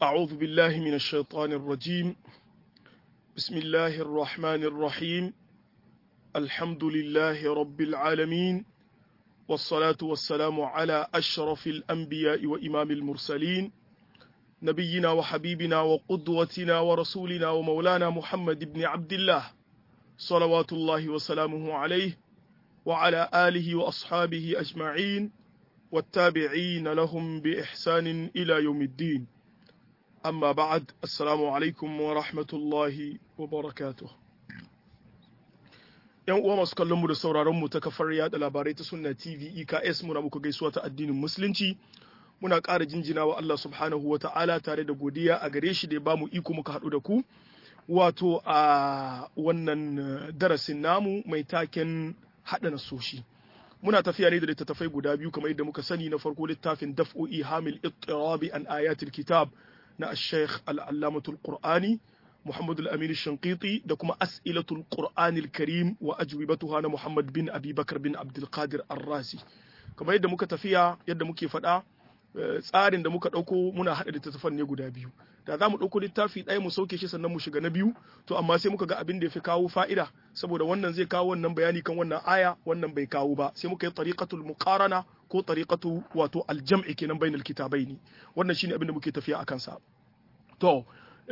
أعوذ بالله من الشيطان الرجيم بسم الله الرحمن الرحيم الحمد لله رب العالمين والصلاة والسلام على أشرف الأنبياء وإمام المرسلين نبينا وحبيبنا وقدوتنا ورسولنا ومولانا محمد بن عبد الله صلوات الله وسلامه عليه وعلى آله وأصحابه أجمعين والتابعين لهم بإحسان إلى يوم الدين أما بعد السلام عليكم ورحمة الله وبركاته ‘Yan uwa masu kallonmu da sauraronmu ta kafar yada labarai ta Sunna TV EKS muna muku gaisuwa ta addinin Musulunci, muna ƙara jinjina wa Allah subhanahu wa ta'ala tare da godiya a gare shi da ya bamu iko muka haɗu da ku, wato a wannan darasin namu mai taken haɗa nasoshi. Muna tafiya ne da littattafai guda biyu kamar yadda muka sani na farko littafin daf'o'i hamil ittirabi an ayatul kitab na al-sheikh al-allamatul qur'ani Muhammad al-Amin Shanqiti da kuma As'ilatul Qur'an al-Karim wa ajwibatuha na Muhammad bin Abi Bakar bin Abdul Qadir Ar-Razi kamar yadda muka tafiya yadda muke faɗa tsarin da muka ɗauko muna haɗa littattafan ne guda biyu da za mu ɗauko littafi ɗaya mu sauke shi sannan mu shiga na biyu to amma sai muka ga abin da ya fi kawo fa'ida saboda wannan zai kawo wannan bayani kan wannan aya wannan bai kawo ba sai muka yi tariqatul muqarana ko tariqatu wato aljam'i kenan bainal kitabaini wannan shine abin da muke tafiya akan sa to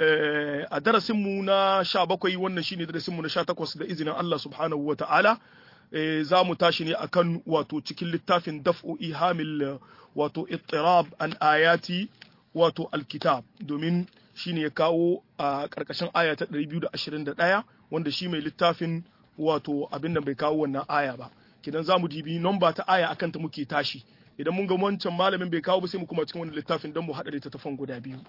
a darasinmu na sha bakwai wannan shine darasinmu na sha takwas da izinin Allah subhanahu wa ta'ala za mu tashi ne akan wato cikin littafin daf'u ihamil wato ittirab an ayati wato alkitab domin shine ya kawo a ƙarƙashin aya ta 221 wanda shi mai littafin wato abin da bai kawo wannan aya ba kidan za mu dibi nomba ta aya akan ta muke tashi idan mun ga wancan malamin bai kawo ba sai mu kuma cikin wannan littafin don mu haɗa littattafan guda biyu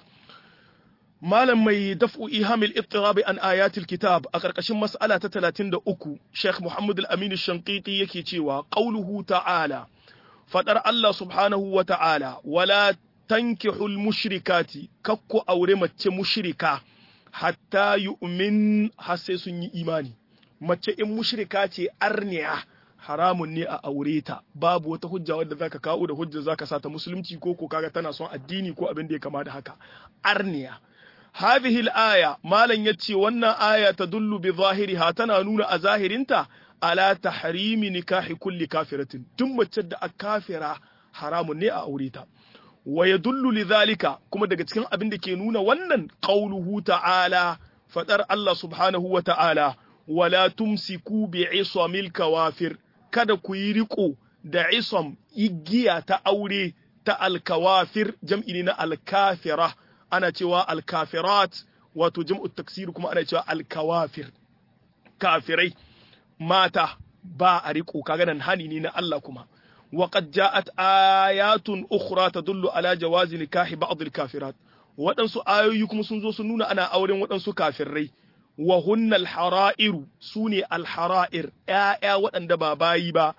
malam mai daf'u ihamil ittirabi an ayatil kitab a ƙarƙashin mas'ala ta 33 Sheikh Muhammad al-Amin Shanqiti yake cewa qauluhu ta'ala fadar Allah subhanahu wa ta'ala wala tankihul mushrikati kakku aure mace mushrika hatta yu'min har sai sun yi imani mace in mushrika ce arniya haramun ne a aure ta babu wata hujja wadda zaka kawo da hujja zaka sata musulunci ko ko kaga tana son addini ko abin da ya kama da haka arniya هذه الآية ما لن يتشي وانا آية تدل بظاهرها تنانون أزاهرنتا على تحريم نكاح كل كافرة ثم تشد الكافرة حرام نئة أوريتا ويدل لذلك كما دقتكين أبن دكينون ونن قوله تعالى فتر الله سبحانه وتعالى ولا تمسكوا بعصم الكوافر kada ku yi riko da isom igiya ta aure ta alkawafir jam'i ne na alkafira ana cewa alkafirat wato jam'u taksir kuma ana cewa alkawafir kafirai mata ba a riko kaga nan hani ne na Allah kuma wa qad ja'at ayatun ukhra tadullu ala jawazi nikahi ba'd alkafirat waɗansu ayoyi kuma sun zo sun nuna ana auren waɗansu kafirai wa hunna alhara'iru sune alhara'ir ƴaƴa waɗanda ba bayi ba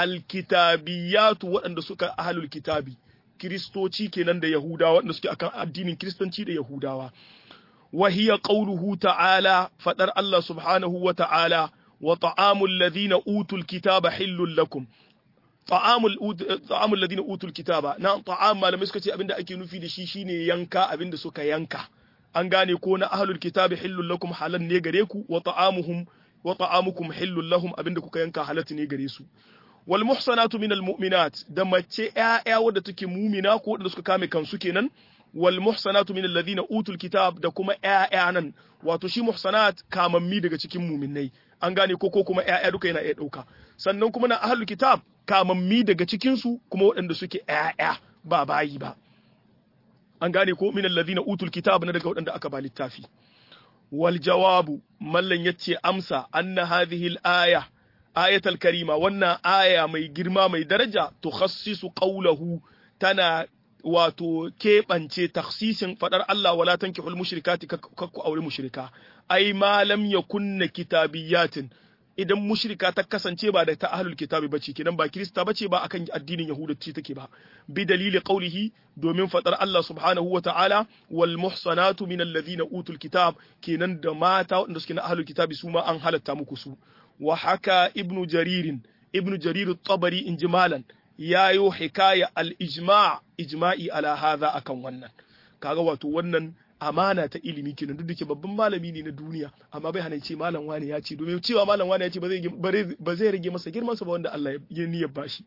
alkitabiyatu waɗanda suka ahlul kitabi kiristoci kenan da yahudawa waɗanda suke akan addinin kiristanci da yahudawa wa hiya qawluhu ta'ala fadar Allah subhanahu wa ta'ala wa ta'amul ladina utul kitaba hillul lakum ta'amul ta'amul ladina utul kitaba na ta'am malamai suka ce abinda ake nufi da shi shine yanka abinda suka yanka an gane ko na ahlul kitabi hillul lakum halan ne gare ku wa ta'amuhum wa ta'amukum hillul lahum abinda kuka yanka halatu ne gare su wal muhsanatu minal mu'minat da mace ƴaƴa wadda take mumina ko wadda suka kame kansu kenan wal muhsanatu minal ladina utul kitab da kuma ƴaƴa nan wato shi muhsanat kamammi daga cikin muminai an gane ko ko kuma ƴaƴa duka yana iya ɗauka sannan kuma na ahlul kitab kamammi daga cikin su kuma waɗanda suke ƴaƴa ba bayi ba an gane ko minal ladina utul kitab na daga waɗanda aka ba littafi wal jawabu mallan yace amsa anna hadhihi al aya ayatul karima wannan aya mai girma mai daraja tukhassisu qawlahu tana wato keɓance taksisin faɗar Allah wala tankihul mushrikati kakku aure mushrika ai ma lam yakunna kitabiyatin idan mushrika ta kasance ba da ta ahlul kitabi bace kenan ba kirista bace ba akan addinin yahudanci take ba bi dalili qawlihi domin faɗar Allah subhanahu wa ta'ala wal muhsanatu min alladhina utul kitab kenan da mata wanda suke na ahlul kitabi su ma an halatta muku su wa haka ibnu jaririn ibnu jarir tabari in jimalan yayo hikaya al-ijma' ijma'i ala hadha akan wannan kaga wato wannan amana ta ilimi kenan duk da ke babban malami ne na duniya amma bai hana ce malam wani ya ce domin cewa malam wani ya ce ba zai rage masa girman sa ba wanda Allah ya niyyar bashi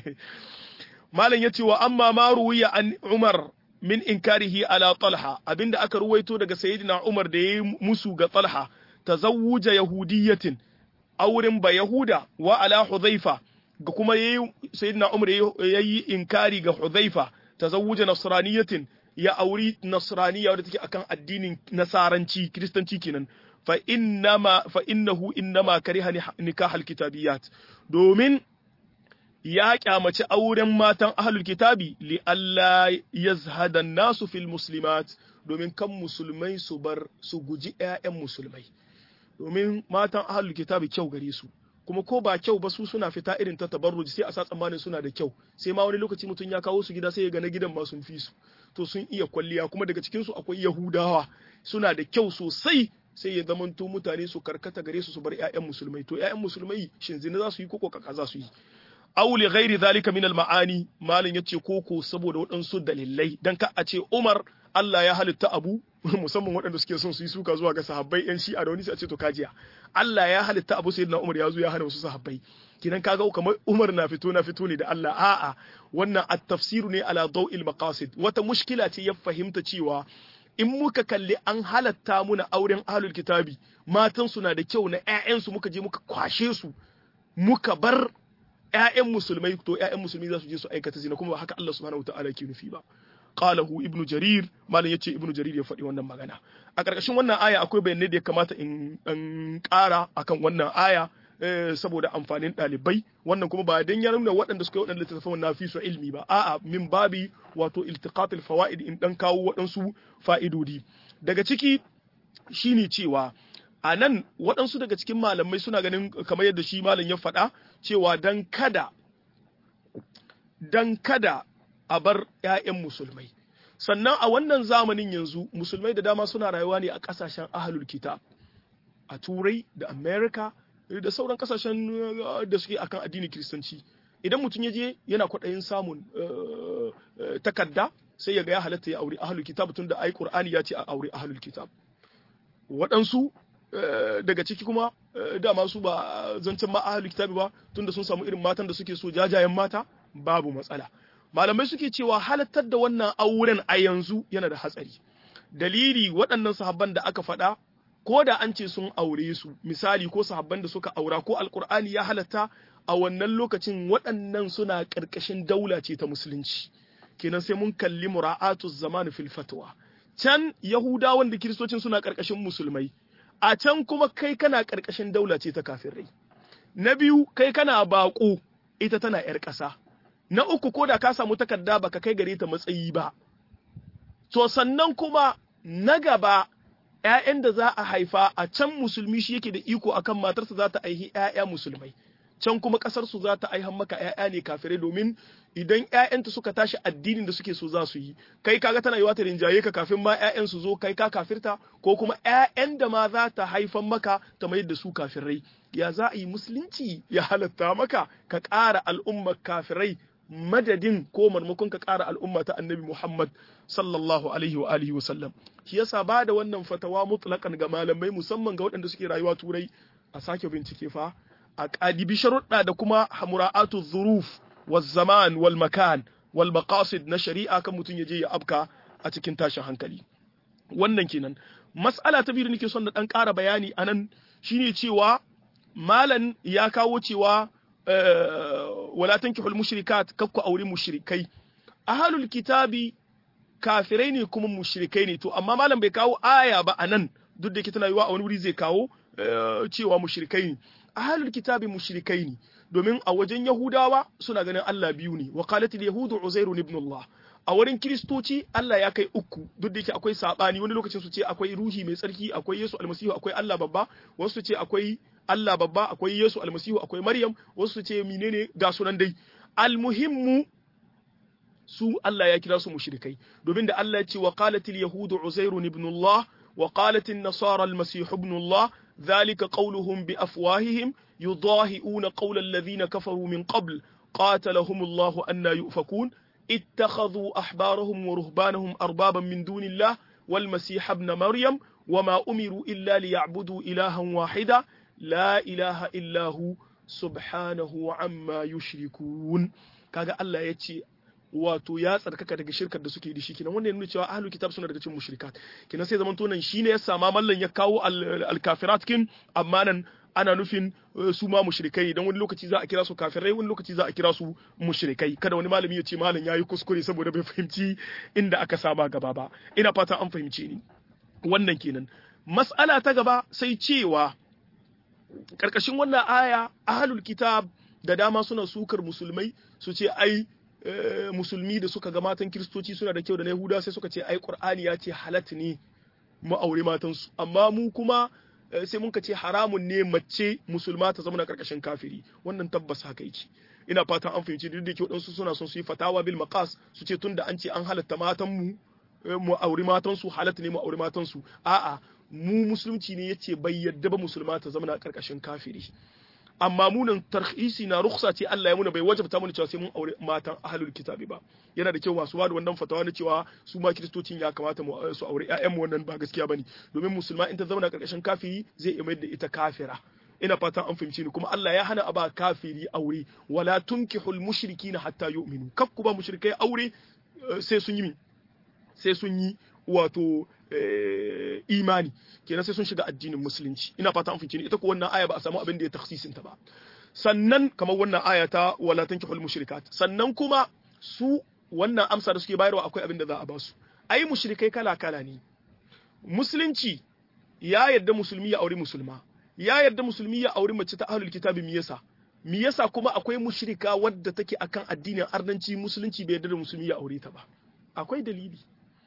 malam ya ce wa amma ma ruwiya an Umar min inkarihi ala Talha abinda aka ruwaito daga sayyidina Umar da yayi musu ga Talha tazawuja yahudiyatin auren ba Yahuda wa ala Hudhaifa ga kuma yayi sayyidina Umar yayi inkari ga Hudhaifa tazawuja nasraniyatin ya auri nasraniya wadda take akan addinin nasaranci kristanci kenan fa innama fa innahu innama kariha nikahal kitabiyat domin ya kyamaci auren matan ahlul kitabi li alla yazhada nasu fil muslimat domin kan musulmai su bar su guji ƴaƴan musulmai domin matan ahlul kitabi kyau gare su kuma ko ba kyau ba su suna fita irin ta tabarruji sai a sa tsammanin suna da kyau sai ma wani lokaci mutum ya kawo su gida sai ya ga na gidan ma sun fi su to sun iya kwalliya kuma daga cikin su akwai yahudawa suna da kyau sosai sai ya zamanto mutane su karkata gare su su bar ƴaƴan musulmai to ƴaƴan musulmai shin zina za su yi koko kaka za su yi aw li ghairi zalika min al ma'ani malin yace koko saboda waɗansu dalilai dan ka a ce Umar Allah ya halitta abu musamman waɗanda suke son su yi suka zuwa ga sahabbai yan shi'a da wani sai a ce to kajiya Allah ya halitta abu sayyidina Umar ya zo ya hana wasu sahabbai kinan kaga kamar Umar na fito na fito ne da Allah a'a wannan at-tafsiru ne ala daw'il maqasid wata mushkila ce ya fahimta cewa in muka kalli an halatta muna auren ahlul kitabi matan suna da kyau na ƴaƴansu muka je muka kwashe su muka bar ƴaƴan musulmai to ƴaƴan musulmi za su je su aikata zina kuma ba haka Allah subhanahu wataala ke nufi ba qalahu ibnu jarir malam yace ibnu jarir ya faɗi wannan magana a ƙarƙashin wannan aya akwai bayanai da ya kamata in dan ƙara akan wannan aya saboda amfanin ɗalibai wannan kuma ba dan ya nuna waɗanda suka yi waɗanda littattafan na fi su ilmi ba a'a min babi wato iltiqatul fawaid in dan kawo waɗansu fa'idodi daga ciki shine cewa a nan waɗansu daga cikin malamai suna ganin kamar yadda shi malam ya faɗa cewa dan kada dan kada a bar 'ya'yan musulmai sannan a wannan zamanin yanzu musulmai da dama suna rayuwa ne a ƙasashen ahlul kitab a turai da america da sauran kasashen da suke akan addinin kiristanci idan mutum ya je yana kwaɗayin samun takarda sai ya ga ya halatta ya aure ahlul kitab tun da ai qur'ani ya ce a aure ahlul kitab waɗansu daga ciki kuma dama su ba zancen ma ahlul kitab ba tunda sun samu irin matan da suke so jajayen mata babu matsala malamai suke cewa halattar da wannan auren a yanzu yana da hatsari dalili waɗannan sahabban da aka faɗa ko da an ce sun aure su misali ko sahabban da suka aura ko alkur'ani ya halatta a wannan lokacin waɗannan suna ƙarƙashin daula ce ta musulunci kenan sai mun kalli mura'atu zamani fil fatwa can yahudawan da kiristocin suna ƙarƙashin musulmai a can kuma kai kana ƙarƙashin daula ce ta kafirai na biyu kai kana baƙo ita tana ‘yar ƙasa na uku ko da ka samu takarda baka kai gare ta matsayi ba to sannan kuma na gaba ‘ya'yan da za a haifa a can musulmi shi yake da iko akan matarsa za ta aihi ‘ya'ya musulmai can kuma ƙasarsu za ta aihan maka ‘ya'ya ne kafirai domin idan ‘ya'yanta suka tashi addinin da suke so za su yi kai kaga tana yiwa ta rinjaye ka kafin ma ‘ya'yan su zo kai ka kafirta ko kuma ‘ya'yan da ma za ta haifan maka ta mayar da su kafirai ya za a yi musulunci ya halatta maka ka ƙara al'ummar kafirai madadin ko marmakon ka ƙara al'umma ta annabi Muhammad sallallahu alaihi wa alihi wa sallam shi yasa ba da wannan fatawa mutlaqan ga malamai musamman ga waɗanda suke rayuwa turai a sake bincike fa a ƙadibi sharuɗa da kuma mura'atu zuruf wal zaman wal makan wal maqasid na shari'a kan mutum ya je ya abka a cikin tashin hankali wannan kenan mas'ala ta biyu nake son da dan ƙara bayani anan shine cewa malan ya kawo cewa wala tankihul mushrikat kakku auri mushrikai ahlul kitabi kafirai ne kuma mushrikai ne to amma malam bai kawo aya ba anan duk da yake tana yiwa a wani wuri zai kawo cewa mushrikai ne ahlul kitabi mushrikai ne domin a wajen yahudawa suna ganin Allah biyu ne wa qalatil yahudu uzairu ibn Allah a wurin kiristoci Allah ya kai uku duk da yake akwai sabani wani lokacin su ce akwai ruhi mai tsarki akwai Yesu almasihu akwai Allah babba wasu su ce akwai Allah babba akwai Yesu almasihu akwai Maryam wasu su ce menene ga sunan dai almuhimmu su Allah ya kira su mushrikai domin da Allah ya ce wa qalatil yahudu uzairu ibn Allah wa qalatin nasara almasih ibn Allah ذلك قولهم بأفواههم يضاهئون قول الذين كفروا من قبل قاتلهم الله أن يؤفكون ittakhadhu ahbarahum wa ruhbanahum arbaban min dunillah wal masih ibn maryam wama umiru illa liya'budu ilahan wahida la ilaha illa hu subhanahu amma yushrikun kaga Allah ya ce wato ya tsarkaka daga shirkar da suke da shi kenan wannan nuna cewa ahlul kitab suna daga cikin mushrikat kenan sai zaman tonan shine ya sama mallan ya kawo al-kafirat kin amma nan ana nufin su ma mushrikai dan wani lokaci za a kira su kafirai wani lokaci za a kira su mushrikai kada wani malami ya ce malam yayi kuskure saboda bai fahimci inda aka saba gaba ba ina fata an fahimce ni wannan kenan mas'ala ta gaba sai cewa karkashin wannan aya ahlul kitab da dama suna sukar musulmai su ce ai musulmi da suka ga matan kiristoci suna da kyau da na yahuda sai suka ce ai qur'ani ya ce halat ne mu aure matansu amma mu kuma sai mun ka ce haramun ne mace musulma ta zama na karkashin kafiri wannan tabbas haka yake ina fatan an fahimci duk da ke waɗansu suna son su yi fatawa bil maqas su ce tunda an ce an halatta matan mu mu aure matansu halatta ne mu aure matansu a'a mu musulunci ne yace bai yadda ba musulma ta zama na karkashin kafiri amma munan tarhisi na ruksa ce Allah ya muna bai wajabta mana cewa sai mun aure matan ahlul kitabi ba yana da kyau masu bada wannan fatawa na cewa su ma kiristocin ya kamata mu su aure ƴaƴan mu wannan ba gaskiya bane domin musulma in ta zama na karkashin kafiri zai iya mayar da ita kafira ina fatan an fahimci ni kuma Allah ya hana a ba kafiri aure wala tunkihul mushrikina hatta yu'minu kaf ku ba mushrikai aure sai sun yi sai sun yi wato imani kenan sai sun shiga addinin musulunci ina fata an fice ni ita ko wannan aya ba a samu abin da ya taksisin ta ba sannan kamar wannan aya ta wala tankihul mushrikat sannan kuma su wannan amsa da suke bayarwa akwai abin da za a ba su ai mushrikai kala kala ne musulunci ya yarda musulmi ya auri musulma ya yarda musulmi ya auri mace ta ahlul kitabi me yasa me yasa kuma akwai mushrika wadda take akan addinin arnanci musulunci bai yarda da musulmi ya aure ta ba akwai dalili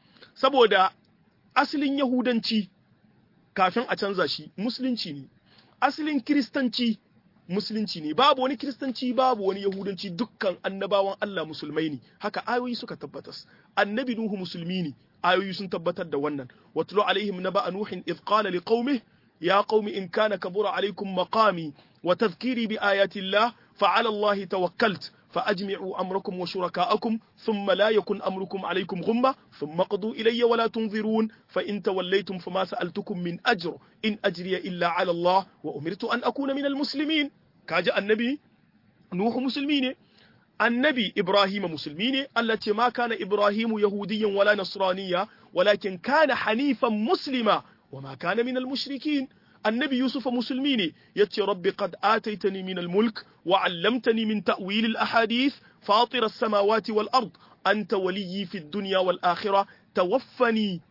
saboda asalin Yahudanci kafin a canza shi musulunci ne, asalin Kiristanci musulunci ne, babu wani Kiristanci babu wani Yahudanci dukkan annabawan Allah musulmai ne, haka ayoyi suka tabbatas. Annabi Nuhu musulmi ne, ayoyi sun tabbatar da wannan. Watulu alaihim na ba'a Nuhin idh qala li qaumi ya qaumi in kana kabura alaikum maqami wa tadhkiri bi ayati Allah fa ala Allah tawakkalt فأجمعوا أمركم وشركاءكم ثم لا يكن أمركم عليكم غمة ثم قضوا إلي ولا تنظرون فإن توليتم فما سألتكم من أجر إن أجري إلا على الله وأمرت أن أكون من المسلمين كاجا النبي نوح مسلمين النبي إبراهيم مسلمين التي ما كان إبراهيم يهوديا ولا نصرانيا ولكن كان حنيفا مسلما وما كان من المشركين النبي يوسف مسلميني يتي ربي قد آتيتني من الملك وعلمتني من تأويل الأحاديث فاطر السماوات والأرض أنت ولي في الدنيا والآخرة توفني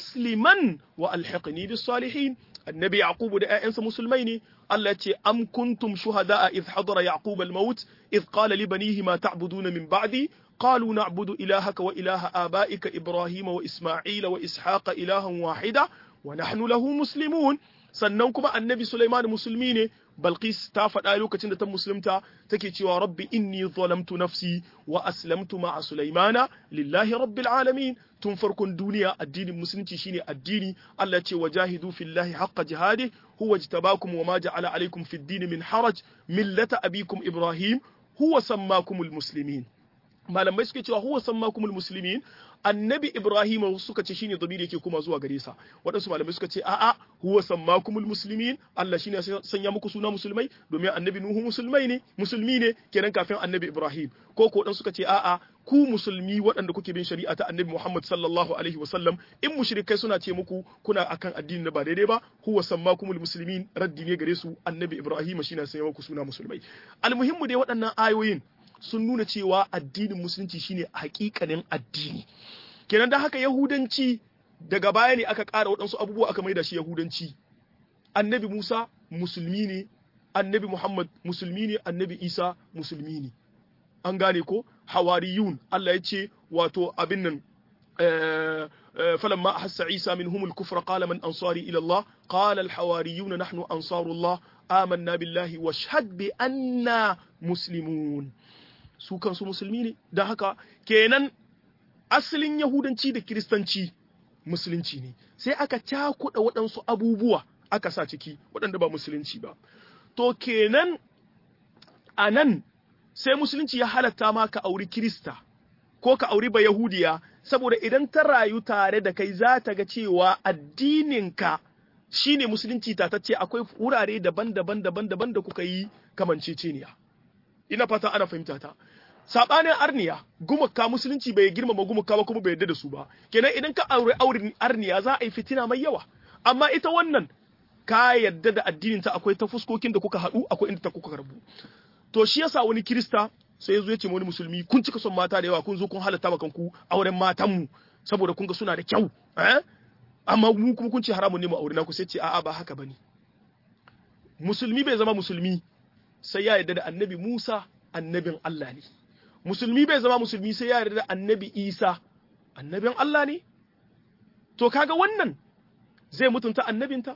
مسلما وألحقني بالصالحين النبي يعقوب دا أنس مسلمين التي أم كنتم شهداء إذ حضر يعقوب الموت إذ قال لبنيه ما تعبدون من بعدي قالوا نعبد إلهك وإله آبائك إبراهيم وإسماعيل وإسحاق إلها واحدا ونحن له مسلمون sannan kuma annabi Sulaiman musulmi ne Balqis ta faɗa lokacin da ta musulunta take cewa rabbi inni zalamtu nafsi wa aslamtu ma'a Sulaimana lillahi rabbil alamin tun farkon duniya addinin musulunci shine addini Allah ce wajahidu fillahi haqqa jihadi huwa jtabakum wa ma ja'ala alaykum fid din min haraj millata abikum Ibrahim huwa sammakumul muslimin malamai suke cewa huwa sammakumul muslimin annabi ibrahim suka ce shine dabiri yake kuma zuwa gare sa waɗansu malamai suka ce a'a huwa sammakumul muslimin Allah shine sanya muku suna musulmai domin annabi nuhu musulmai ne musulmi ne kenan kafin annabi ibrahim ko ko dan suka ce a'a ku musulmi waɗanda kuke bin shari'a ta annabi muhammad sallallahu alaihi wasallam in mushrikai suna ce muku kuna akan addini na ba daidai ba huwa sammakumul muslimin raddi ne gare su annabi ibrahim shine sanya muku suna musulmai almuhimmu dai waɗannan ayoyin sun nuna cewa addinin musulunci shine hakikanin addini kenan da haka yahudanci daga baya ne aka ƙara waɗansu abubuwa aka maida shi yahudanci annabi musa musulmi ne annabi muhammad musulmi ne annabi isa musulmi ne an gane ko hawariyun allah ya ce wato abin nan فلما أحس عيسى منهم الكفر قال من أنصاري إلى الله قال الحواريون نحن أنصار الله آمنا بالله واشهد بأننا مسلمون su kansu musulmi ne da haka kenan asalin yahudanci da kiristanci musulunci ne sai aka cakuɗa waɗansu abubuwa aka sa ciki waɗanda ba musulunci ba to kenan a nan sai musulunci ya halatta ma ka auri kirista ko ka auri ba yahudiya saboda idan ta rayu tare da kai za ta ga cewa addininka shine musulunci tatacce akwai wurare daban-daban daban-daban da kuka yi kamanceceniya ina fata ana fahimta ta sabanin arniya gumaka musulunci bai girmama gumaka ba kuma bai yarda da su ba kenan idan ka aure auren arniya za a yi fitina mai yawa amma ita wannan ka yarda da addinin ta akwai ta fuskokin da kuka haɗu akwai inda ta kuka rabu to shi yasa wani kirista sai ya zo ya ce wani musulmi kun cika son mata da yawa kun zo kun halatta ma kanku auren matan mu saboda kun ga suna da kyau eh amma mu kuma kun ce haramun ne mu aure na ku sai ce a'a ba haka bane musulmi bai zama musulmi sai ya yarda da annabi Musa annabin Allah ne musulmi bai zama musulmi sai ya yarda da annabi Isa annabin Allah ne to kaga wannan zai mutunta annabinta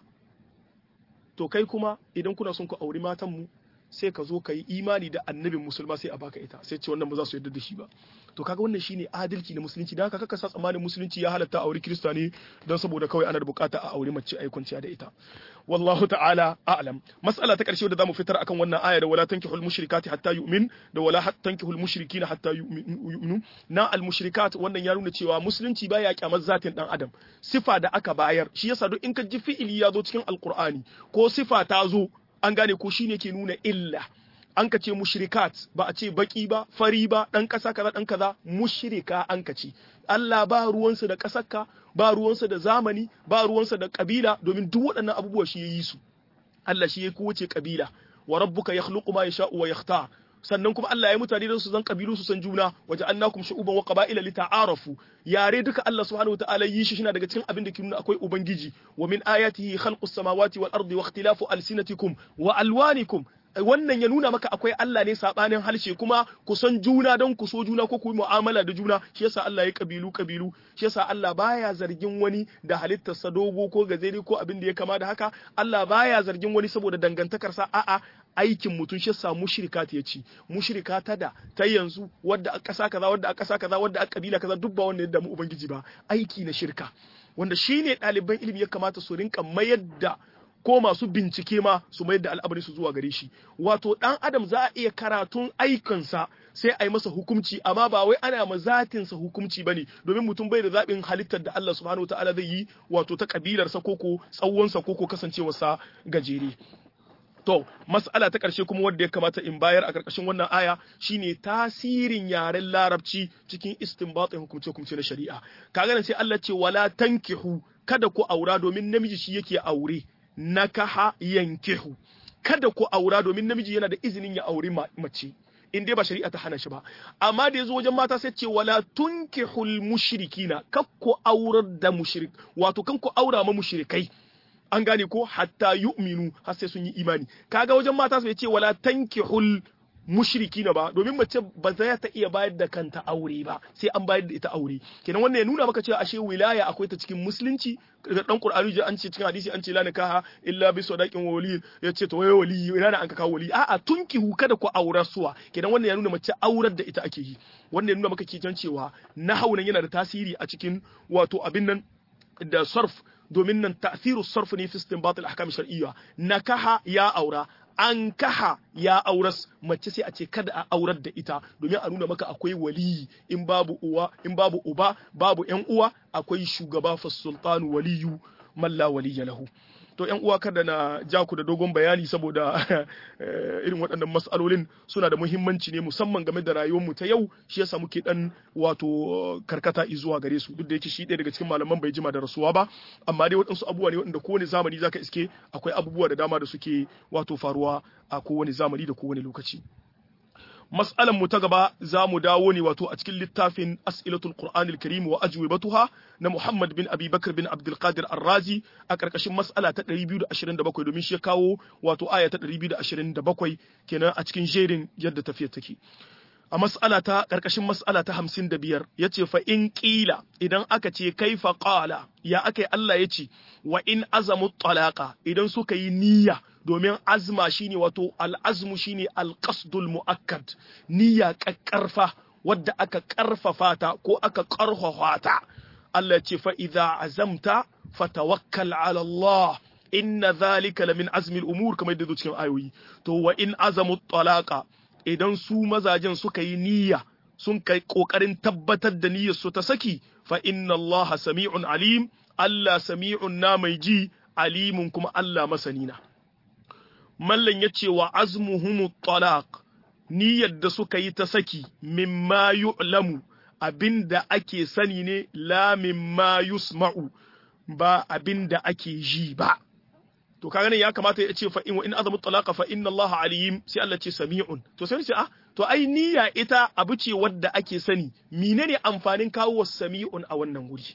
to kai kuma idan kuna son ku auri matan mu sai ka zo ka yi imani da annabin musulma sai a baka ita sai ce wannan ba za su yarda da shi ba to kaga wannan shine adalci na musulunci dan haka kaka sa tsammanin musulunci ya halatta aure kirista ne don saboda kawai ana da bukata a aure mace ai kwanciya da ita wallahu ta'ala a'lam mas'ala ta karshe da zamu fitar akan wannan aya da wala tankihul mushrikati hatta yu'min da wala tankihul mushrikina hatta yu'minu na al mushrikat wannan ya nuna cewa musulunci baya kyamar zatin dan adam sifa da aka bayar shi yasa duk in ka ji fi'ili ya zo cikin alqur'ani ko sifa ta zo an gane ko shine ke nuna illa an ka ce mushrikat ba a ce baki ba fari ba dan kasa kaza dan kaza mushrika an ka ce Allah ba ruwansa da kasarka ba ruwansa da zamani ba ruwansa da kabila domin duk waɗannan abubuwa shi yayi su Allah shi ya kowace kabila wa rabbuka yakhluqu ma yasha'u wa yakhtar sannan kuma Allah ya mutane da su zan kabilu su san juna waje annakum shu'uban wa qaba'ila lita'arafu yare duka Allah subhanahu wataala yi shi daga cikin abin da ke nuna akwai ubangiji wa min ayatihi khalqus samawati wal ardi wa ikhtilafu alsinatikum wa alwanikum wannan ya nuna maka akwai Allah ne sabanin halshe kuma ku san juna don ku so juna ko ku yi mu'amala da juna shi yasa Allah ya kabilu kabilu shi yasa Allah baya zargin wani da halittarsa dogo ko gazeri ko abin da ya kama da haka Allah baya zargin wani saboda dangantakarsa a'a aikin mutum shi yasa mushrika ta yace mushrika ta da ta yanzu wadda a ƙasa kaza wadda a ƙasa kaza wadda a kabila kaza duk ba wanda ya damu ubangiji ba aiki na shirka wanda shine ɗaliban ilimi ya kamata su rinka mayar da ko masu bincike ma su mayar da al'amari su zuwa gare shi wato dan adam za a iya karatun aikansa sai a yi masa hukunci amma ba wai ana ma zatinsa hukunci bane domin mutum bai da zaɓin halittar da Allah subhanahu wataala zai yi wato ta kabilarsa koko tsawonsa koko kasancewarsa gajere To, mas'ala ta ƙarshe kuma wadda ya kamata in bayar a ƙarƙashin wannan aya shine tasirin yaren larabci cikin istinbatin hukumce-hukumce na shari'a. Kaga sai Allah ce wala tankihu kada ku aura domin namiji shi yake aure. nakaha yankihu kada ku aura domin namiji yana da izinin ya auri mace in dai ba shari'a ta hana shi ba amma da yazo wajen mata sai ce wala tunkihul mushrikina kak ku aurar da mushrik wato kan ku aura ma mushrikai an gane ko hatta yu'minu har sai sun yi imani kaga wajen mata sai ce wala tankihul mushriki na ba domin mace ba za ta iya bayar da kanta aure ba sai an bayar da ita aure kenan wannan ya nuna maka cewa ashe wilaya akwai ta cikin musulunci da dan qur'ani ji an ce cikin hadisi an ce la nikaha illa bi sadaqin wali ya ce to waye wali ina da an ka kawo wali a'a tunkihu kada ku aurar suwa kenan wannan ya nuna mace aurar da ita ake yi wannan ya nuna maka kitan cewa nahwu nan yana da tasiri a cikin wato abin nan da sarf domin nan ta'thiru sarf ne fi istinbat al-ahkam shar'iyya nakaha ya aura an kaha ya auras mace sai a ce kada a aurar da ita domin a nuna maka akwai waliyi in babu uwa in babu uba babu yan uwa akwai shugaba fa sultanu waliyu malla waliya lahu to yan uwa kada na ja ku da dogon bayani saboda irin waɗannan mas'alolin suna da muhimmanci ne musamman game da rayuwarmu ta yau shi yasa muke dan wato karkata zuwa gare su duk da yake shi ɗaya daga cikin malaman bai jima da rasuwa ba amma dai waɗansu abubuwa ne waɗanda kowane zamani zaka iske akwai abubuwa da dama da suke wato faruwa a kowane zamani da kowane lokaci mas'alan mu ta gaba za mu dawo ne wato a cikin littafin as'ilatul qur'anil karim wa ajwibatuha na Muhammad bin Abi Bakr bin Abdul Qadir Ar-Razi a karkashin mas'ala ta 227 domin shi ya kawo wato aya ta 227 kenan a cikin jerin yadda tafiyar take a mas'ala ta karkashin mas'ala ta 55 yace fa in qila idan aka ce kaifa qala ya akai Allah yace wa in azamu talaqa idan suka yi niyya domin azma shine wato al'azmu shine alqasdul muakkad niyya kakkarfa wadda aka karfafa ta ko aka karfafa ta Allah ce fa idza azamta fatawakkal ala Allah inna dhalika lamin azmi al-umur kamar yadda cikin ayoyi to wa in azamu talaqa idan su mazajen suka yi niyya sun kai kokarin tabbatar da niyyar su ta saki fa inna Allah sami'un alim Allah sami'un na mai ji alimun kuma Allah masanina mallan yace wa azmuhum talaq niyyar da suka yi ta saki mimma yu'lamu abinda ake sani ne la mimma yusma'u ba abinda ake ji ba to kaga ne ya kamata ya ce fa in in azamu talaqa fa inna Allah alim sai Allah ce sami'un to sai ce ah to ai niyya ita abu ce wadda ake sani menene amfanin kawo sami'un a wannan wuri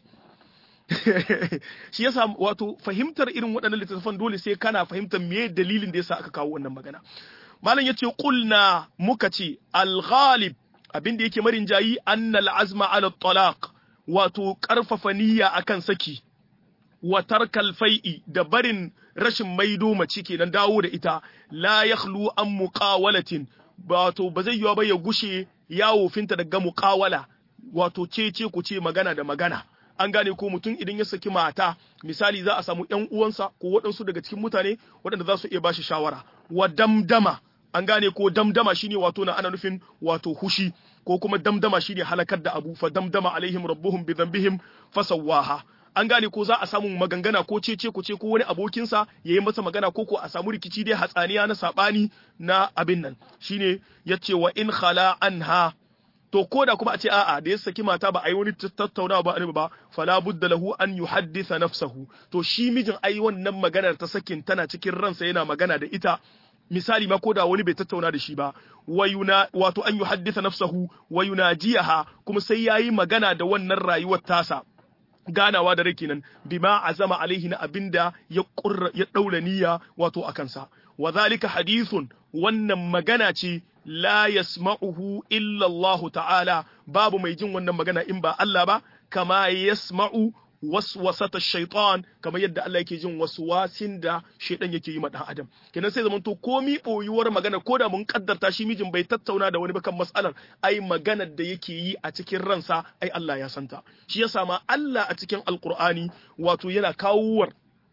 shi yasa wato fahimtar irin waɗannan littattafan dole sai kana fahimtar me dalilin da yasa aka kawo wannan magana malam yace qulna muka ce al-ghalib abin da yake marin jayi annal azma ala talaq wato karfafa niyya akan saki wa tarkal fai'i da barin rashin maido mace kenan dawo da ita la yakhlu an muqawalatin wato ba zai yiwa ba ya gushe yawo finta daga muqawala wato cece ku ce magana da magana an gane ko mutum idan ya saki mata misali za a samu ƴan uwansa ko waɗansu daga cikin mutane waɗanda za su iya bashi shawara wa damdama an gane ko damdama shine wato na ana nufin wato hushi ko kuma damdama shine halakar da abu fa damdama alaihim rabbuhum bi dhanbihim fasawaha an gane ko za a samu magangana ko cece ko ce ko wani abokinsa ya yi masa magana ko ko a samu rikici dai hatsaniya na sabani na abin nan shine yace wa in khala anha to ko da kuma a ce a'a da ya saki mata ba a yi wani tattaunawa ba annabi ba fala budda lahu an yuhaddisa nafsahu to shi mijin ai wannan maganar ta sakin tana cikin ransa yana magana da ita misali ma ko da wani bai tattauna da shi ba wayuna wato an yuhaddisa nafsahu wa yunajiyaha kuma sai yayi magana da wannan rayuwar tasa ganawa da rai kenan bima azama alaihi na abinda ya kurra ya daura niyya wato akan sa wa zalika hadithun wannan magana ce la yasma'uhu illa Allah ta'ala babu mai jin wannan magana in ba Allah ba kama yasma'u waswasata shaitan kamar yadda Allah yake jin waswasin da shaitan yake yi ma dan adam kenan sai zamanto komi boyuwar magana ko da mun kaddarta shi mijin bai tattauna da wani ba kan mas'alar ai maganar da yake yi a cikin ransa ai Allah ya santa shi yasa ma Allah a cikin alqur'ani wato yana kawowar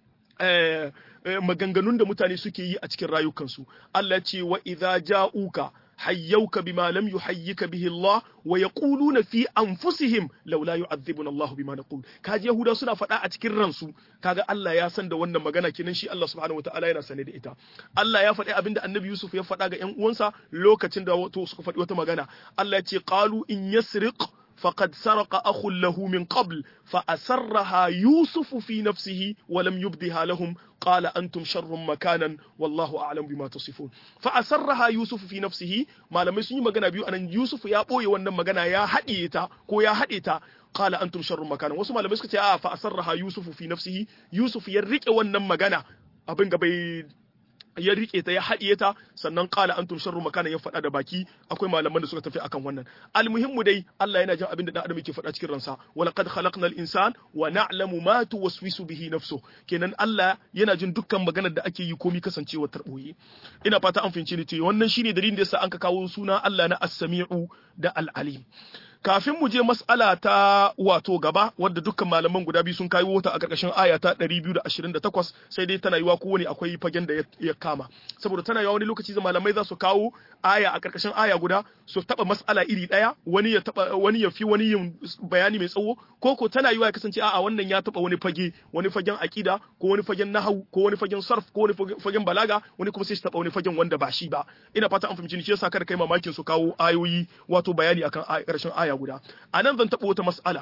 eh, maganganun da mutane suke yi a cikin rayukansu Allah ce wa idza ja'uka hayyauka bima lam yuhayyika bihi Allah wa yaquluna fi anfusihim laula yu'adhibuna Allah bima naqul kaji yahuda suna faɗa a cikin ransu kaga Allah ya san da wannan magana kenan shi Allah subhanahu wataala yana sane da ita Allah ya faɗi abinda Annabi Yusuf ya faɗa ga ƴan uwansa lokacin da wato suka faɗi wata magana Allah ya ce qalu in yasriq فقد سرق أخ له من قبل فأسرها يوسف في نفسه ولم يبدها لهم قال أنتم شر مكانا والله أعلم بما تصفون فأسرها يوسف في نفسه ما لم يسني مغانا بيو أن يوسف يا بوي وانا مغانا يا حديتا كو يا حديتا قال أنتم شر مكانا wasu malamai suka ce a fa asarraha yusufu fi nafsihi yusuf ya rike wannan magana abin ga bai ya rike ta ya haɗiye ta sannan qala antum sharru makana ya faɗa da baki akwai malaman da suka tafi akan wannan almuhimmu dai Allah yana jin abin da dan adam yake faɗa cikin ransa wa laqad khalaqnal insan wa na'lamu ma tuwaswisu bihi nafsu kenan Allah yana jin dukkan maganar da ake yi komi kasancewa tarboyi ina fata an fahimci ni ce wannan shine dalilin da yasa an ka kawo suna Allah na as-sami'u da al-alim kafin mu je mas'ala ta wato gaba wadda dukkan malaman guda biyu sun kawo ta a ƙarƙashin aya ta 228 sai dai tana yiwa kowane akwai fagen da ya kama saboda tana yiwa wani lokaci da malamai za su kawo aya a ƙarƙashin aya guda su taba mas'ala iri ɗaya wani ya taba wani ya fi wani yin bayani mai tsawo ko ko tana yiwa ya kasance a'a wannan ya taba wani fage wani fagen aqida ko wani fagen nahwu ko wani fagen sarf ko wani fagen balaga wani kuma sai su taba wani fagen wanda ba shi ba ina fata an fahimci ni shi yasa kada kai mamakin su kawo ayoyi wato bayani akan ƙarshen aya guda a nan zan taɓa wata mas'ala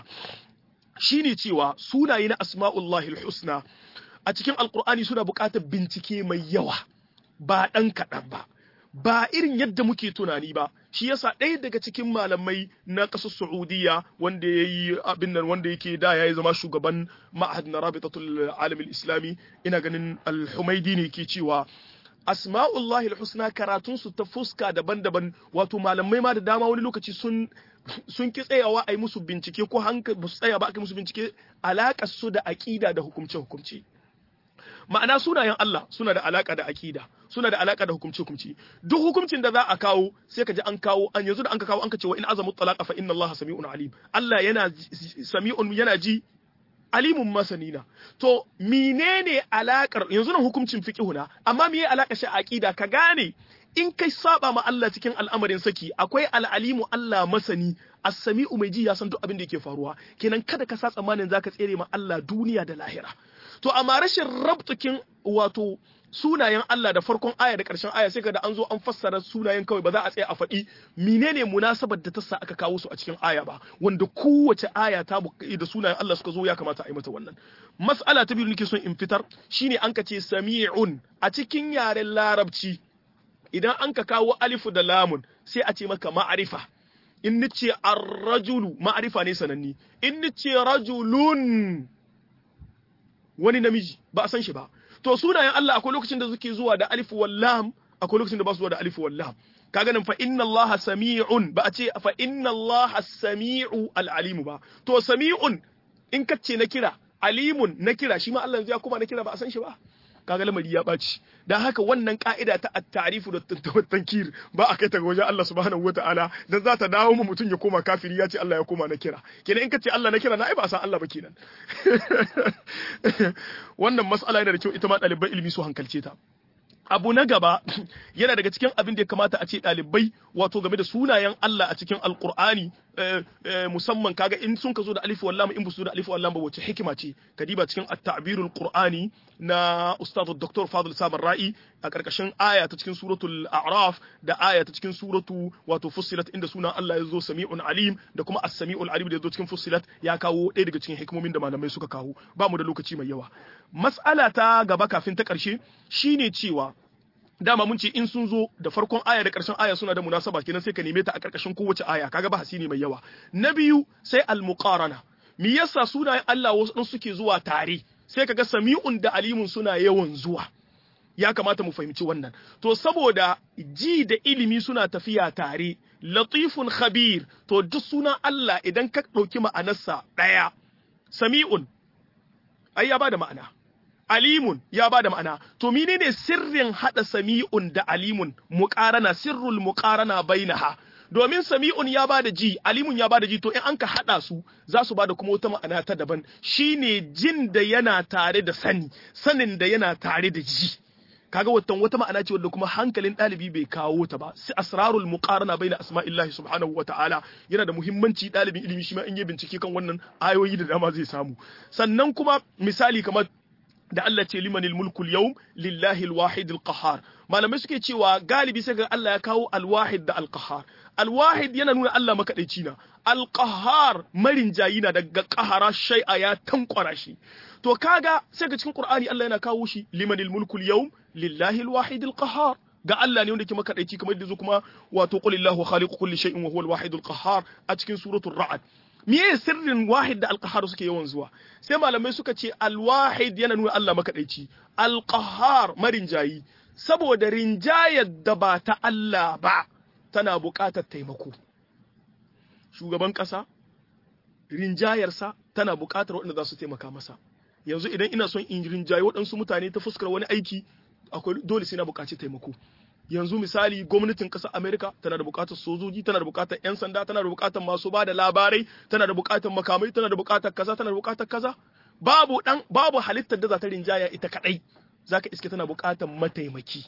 shine cewa sunaye na asma'ullahi husna a cikin alkur'ani suna buƙatar bincike mai yawa ba ɗan kaɗan ba ba irin yadda muke tunani ba shi yasa ɗaya daga cikin malamai na ƙasar Saudiya wanda ya yi abin nan wanda yake da ya yi zama shugaban ma'ahad na rabitatul alamin islami ina ganin al-humaidi ne ke cewa asma'ullahi husna karatun su ta fuska daban-daban wato malamai ma da dama wani lokaci sun sun ki tsayawa a yi musu bincike ko hankali ba su tsaya ba a yi musu bincike alaƙar su da aƙida da hukumce-hukumce ma'ana sunayen Allah suna da alaƙa da aƙida suna da alaƙa da hukumce-hukumce duk hukuncin da za a kawo sai ka ji an kawo an yanzu da an ka kawo an ka ce wa in azamu talaqa fa inna Allah sami'un alim Allah yana sami'un yana ji alimun masanina to menene alakar yanzu nan hukuncin fiqhu na amma meye alakar shi aqida ka gane in kai saba ma Allah cikin al'amarin saki akwai al'alimu Allah masani as-sami'u mai ji ya san duk abin da yake faruwa kenan kada ka sa tsammanin zaka tsere ma Allah duniya da lahira to amma rashin rabtukin wato sunayen Allah da farkon aya da ƙarshen aya sai ka da an zo an fassara sunayen kawai ba za a tsaya a faɗi menene munasabar da ta sa aka kawo su a cikin aya ba wanda kowace aya ta da sunayen Allah suka zo ya kamata a yi mata wannan mas'ala ta biyu nake son in fitar shine an ka ce sami'un a cikin yaren larabci idan an ka kawo alifu da lamun sai a ce maka ma'arifa in nace ar-rajulu ma'arifa ne sananni in nace rajulun wani namiji ba a san shi ba to sunayen Allah akwai lokacin da suke zuwa da alif wal lam akwai lokacin da ba su zuwa da alif wal lam kaga nan fa inna Allah sami'un ba a ce fa inna Allah sami'u al alim ba to sami'un in ka ce na kira alimun na kira shi ma Allah ya kuma na kira ba a san shi ba kaga lamari ya ɓaci dan haka wannan ka'ida ta at-ta'rifu da tankir ba a kai ta wajen Allah subhanahu wataala dan za ta dawo mu mutum ya koma kafiri ya ce Allah ya koma na kira kenan in ka ce Allah na kira na ai ba san Allah ba kenan wannan mas'ala yana da kyau ita ma ɗaliban ilimi su hankalce ta abu na gaba yana daga cikin abin da ya kamata a ce ɗalibai wato game da sunayen Allah a cikin alkur'ani musamman kaga in sun ka zo da alif wallam in su da alif wallam ba wace hikima ce kadiba cikin at-ta'birul qur'ani na ustad dr fadl samar ra'i a karkashin aya ta cikin suratul a'raf da aya ta cikin suratu wato fussilat inda sunan Allah ya zo sami'un alim da kuma as-sami'ul alim da ya zo cikin fussilat ya kawo ɗaya daga cikin hikimomin da malamai suka kawo ba mu da lokaci mai yawa mas'ala ta gaba kafin ta ƙarshe shine cewa dama mun ce in sun zo da farkon aya da ƙarshen aya suna da munasaba kenan sai ka neme ta a ƙarƙashin kowace aya kaga ba hasini mai yawa na biyu sai al-muqarana me yasa sunayen Allah wasu suke zuwa tare sai kaga sami'un da alimun suna yawan zuwa ya kamata mu fahimci wannan to saboda ji da ilimi suna tafiya tare latifun khabir to duk sunan Allah idan ka ɗauki ma'anarsa ɗaya sami'un ai ya bada ma'ana alimun ya bada ma'ana to menene sirrin hada sami'un da alimun muqarana sirrul muqarana bainaha domin sami'un ya bada ji alimun ya bada ji to in an ka hada su za su bada kuma wata ma'ana ta daban shine jin da yana tare da sani sanin da yana tare da ji kaga watan wata ma'ana ce wanda kuma hankalin ɗalibi bai kawo ta ba sai asrarul muqarana baina asma'illahi subhanahu wata'ala yana da muhimmanci ɗalibin ilimi shi ma in yi bincike kan wannan ayoyi da dama zai samu sannan kuma misali kamar da Allah ce limanil mulkul yawm lillahi alwahid alqahar malamai suke cewa galibi sai ga Allah ya kawo alwahid da alqahar alwahid yana nuna Allah makadaici na alqahar marin jayina daga qahara shay'a ya tankwara shi to kaga sai ga cikin qur'ani Allah yana kawo shi limanil mulkul yawm lillahi alwahid alqahar ga Allah ne wanda ke makadaici kamar da kuma wato qulillahu khaliqu kulli shay'in wa huwa alwahid alqahar a cikin suratul ra'd miye sirrin wahid da alqahar suke yawan zuwa sai malamai suka ce alwahid yana nuna Allah makadaici alqahar marin jayi saboda rinjayar da ba ta Allah ba tana buƙatar taimako shugaban ƙasa rinjayarsa tana buƙatar waɗanda za su taimaka masa yanzu idan ina son in rinjaye waɗansu mutane ta fuskar wani aiki akwai dole sai na buƙaci taimako yanzu misali gwamnatin ƙasar Amerika tana da buƙatar sojoji tana da buƙatar 'yan sanda tana da buƙatar masu ba da labarai tana da buƙatar makamai tana da buƙatar kaza tana da buƙatar kaza babu dan babu halittar da za ta rinjaya ita kadai zaka iske tana buƙatar mataimaki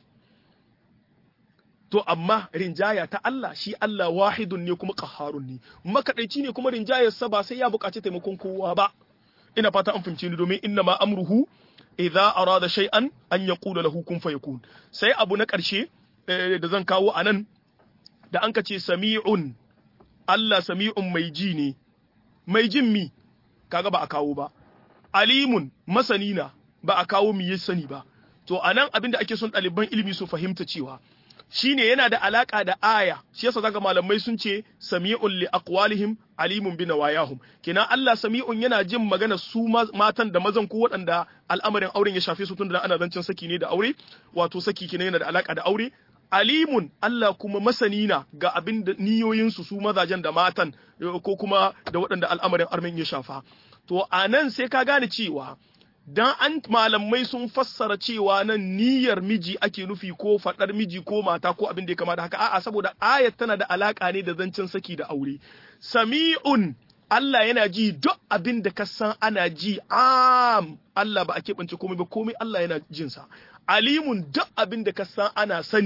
to amma rinjaya ta Allah shi Allah wahidun ne kuma qahharun ne makadaici ne kuma rinjayar sa ba sai ya buƙaci taimakon kowa ba ina fata an fahimce ni domin inna ma amruhu idza arada shay'an an yaqula lahu kun fayakun sai abu na ƙarshe da zan kawo anan da an ce sami'un Allah sami'un mai ji ne mai jin mi kaga ba a kawo ba alimun masani na ba a kawo mi ya sani ba to anan abin da ake son ɗaliban ilimi su fahimta cewa shine yana da alaka da aya shi yasa zaka malamai sun ce sami'un li aqwalihim alimun bi nawayahum kina Allah sami'un yana jin magana su matan da mazan ko waɗanda al'amarin auren ya shafe su tun da ana zancen saki ne da aure wato saki kina yana da alaka da aure alimun Allah kuma masani na ga abin da niyoyinsu su mazajen da matan ko kuma da waɗanda al'amarin armen ya shafa to anan sai ka gane cewa dan an malamai sun fassara cewa nan niyyar miji ake nufi ko faɗar miji ko mata ko abin da ya kama da haka a'a saboda ayat tana da alaka ne da zancen saki da aure sami'un Allah yana ji duk abin da ka san ana ji am Allah ba a keɓance komai ba komai Allah yana jin sa alimun duk abin da ka san ana sani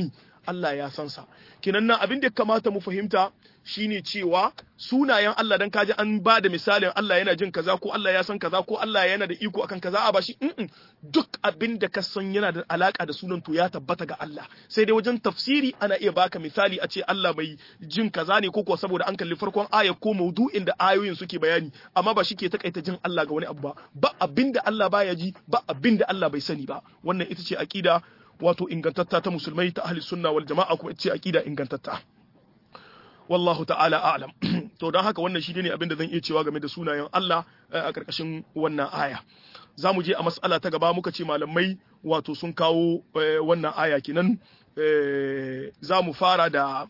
Allah ya san sa kinan nan abin da ya kamata mu fahimta shine cewa sunayen Allah dan kaji an ba da misalin Allah yana jin kaza ko Allah ya san kaza ko Allah yana da iko akan kaza a bashi mm duk abin da ka san yana da alaka da sunan to ya tabbata ga Allah sai dai wajen tafsiri ana iya baka misali a ce Allah mai jin kaza ne ko kuwa saboda an kalli farkon aya ko maudu'in da ayoyin suke bayani amma ba shi ke takaita jin Allah ga wani abu ba ba abin da Allah baya ji ba abin da Allah bai sani ba wannan ita ce aqida wato ingantatta ta musulmai ta ahli sunna wal jama'a kuma ita ce aqida ingantatta wallahu ta'ala a'lam to don haka wannan shi ne abin da zan iya cewa game da sunayen Allah a karkashin wannan aya za mu je a mas'ala ta gaba muka ce malamai wato sun kawo wannan aya kenan za mu fara da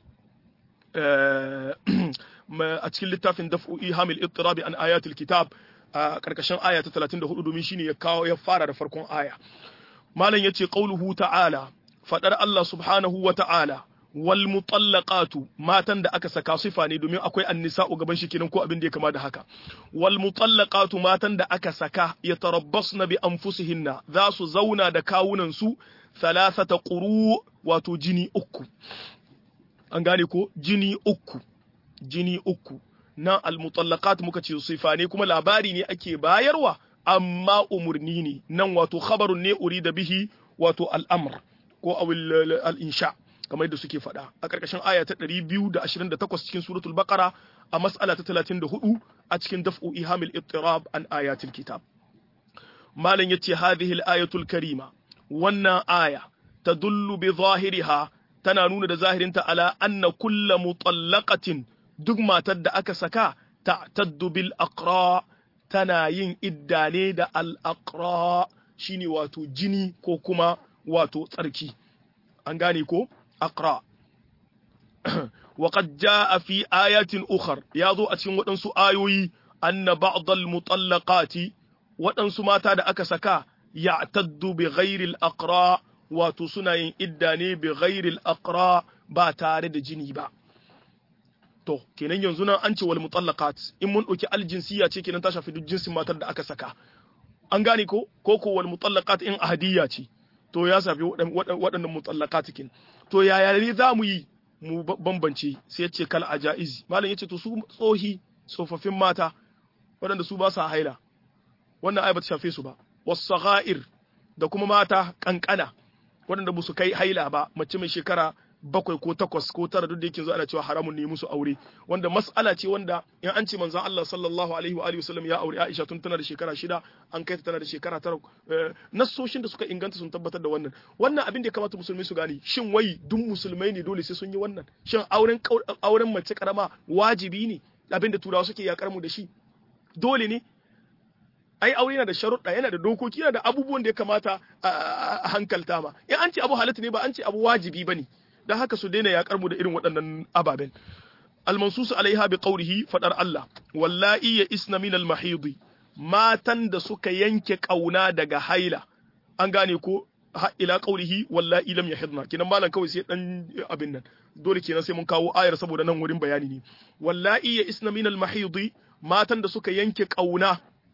a cikin littafin daf'u ihamil ittirabi an ayatul kitab a karkashin aya ta 34 domin shine ya kawo ya fara da farkon aya malam yace qauluhu ta'ala fadar Allah subhanahu wa ta'ala wal mutallaqatu matan da aka saka sifa ne domin akwai annisa'u gaban shi kenan ko abin da ya kama da haka wal mutallaqatu matan da aka saka yatarabbasna bi anfusihinna za su zauna da kawunan su thalathata quru wato jini uku an gane ko jini uku jini uku na al mutallaqat muka ce sifa ne kuma labari ne ake bayarwa amma umurni ne nan wato khabarun ne urida bihi wato al-amr ko al-insha kamar yadda suke faɗa a ƙarƙashin aya ta 228 cikin suratul baqara a mas'ala ta 34 a cikin daf'u ihamil ittirab an ayatil kitab malam yace hadhihi al-ayatul karima wannan aya tadullu bi zahiriha tana nuna da zahirinta ala anna kulla mutallaqatin duk matar da aka saka ta'taddu bil aqra tana yin idda ne da al aqra shine wato jini ko kuma wato tsarki an gane ko aqra وقد جاء في آيات أخر يازو أتين ودنسو آيوي أن بعض المطلقات ودنسو ما تاد أكسكا يعتد بغير الأقراء وتسنى إداني بغير الأقراء با تارد جنيبا to kenan yanzu nan an ce wal mutallaqat in mun dauki aljinsiya ce kenan ta shafi duk jinsin matar da aka saka an gane ko ko ko wal mutallaqat in ahadiyya ce to ya shafi waɗannan mutallaqat kin to yaya ne za mu yi mu bambance sai yace kal ajaiz malam yace to su tsohi tsofaffin mata waɗanda su ba sa haila wannan ai ba ta shafe su ba wasaghair da kuma mata kankana waɗanda ba su kai haila ba mace mai shekara bakwai ko takwas ko tara duk da yake zo ana cewa haramun ne musu aure wanda mas'ala ce wanda in an ce manzon Allah sallallahu alaihi wa alihi wasallam ya aure Aisha tun tana da shekara shida an kai ta tana da shekara tara nassoshin da suka inganta sun tabbatar da wannan wannan abin da ya kamata musulmai su gane shin wai duk musulmai ne dole sai sun yi wannan shin auren auren mace karama wajibi ne abin da turawa suke yakar mu da shi dole ne ai aure yana da sharuɗa yana da dokoki yana da abubuwan da ya kamata a hankalta ma in an ce abu halatta ne ba an ce abu wajibi bane dan haka su daina yakar mu da irin waɗannan ababen almansusu alaiha bi qawlihi fadar Allah wallahi ya isna min al matan da suka yanke kauna daga haila an gane ko ila qawlihi wallahi lam yahidna kinan malan kawai sai dan abin nan dole kenan sai mun kawo ayar saboda nan wurin bayani ne wallahi ya isna min al matan da suka yanke kauna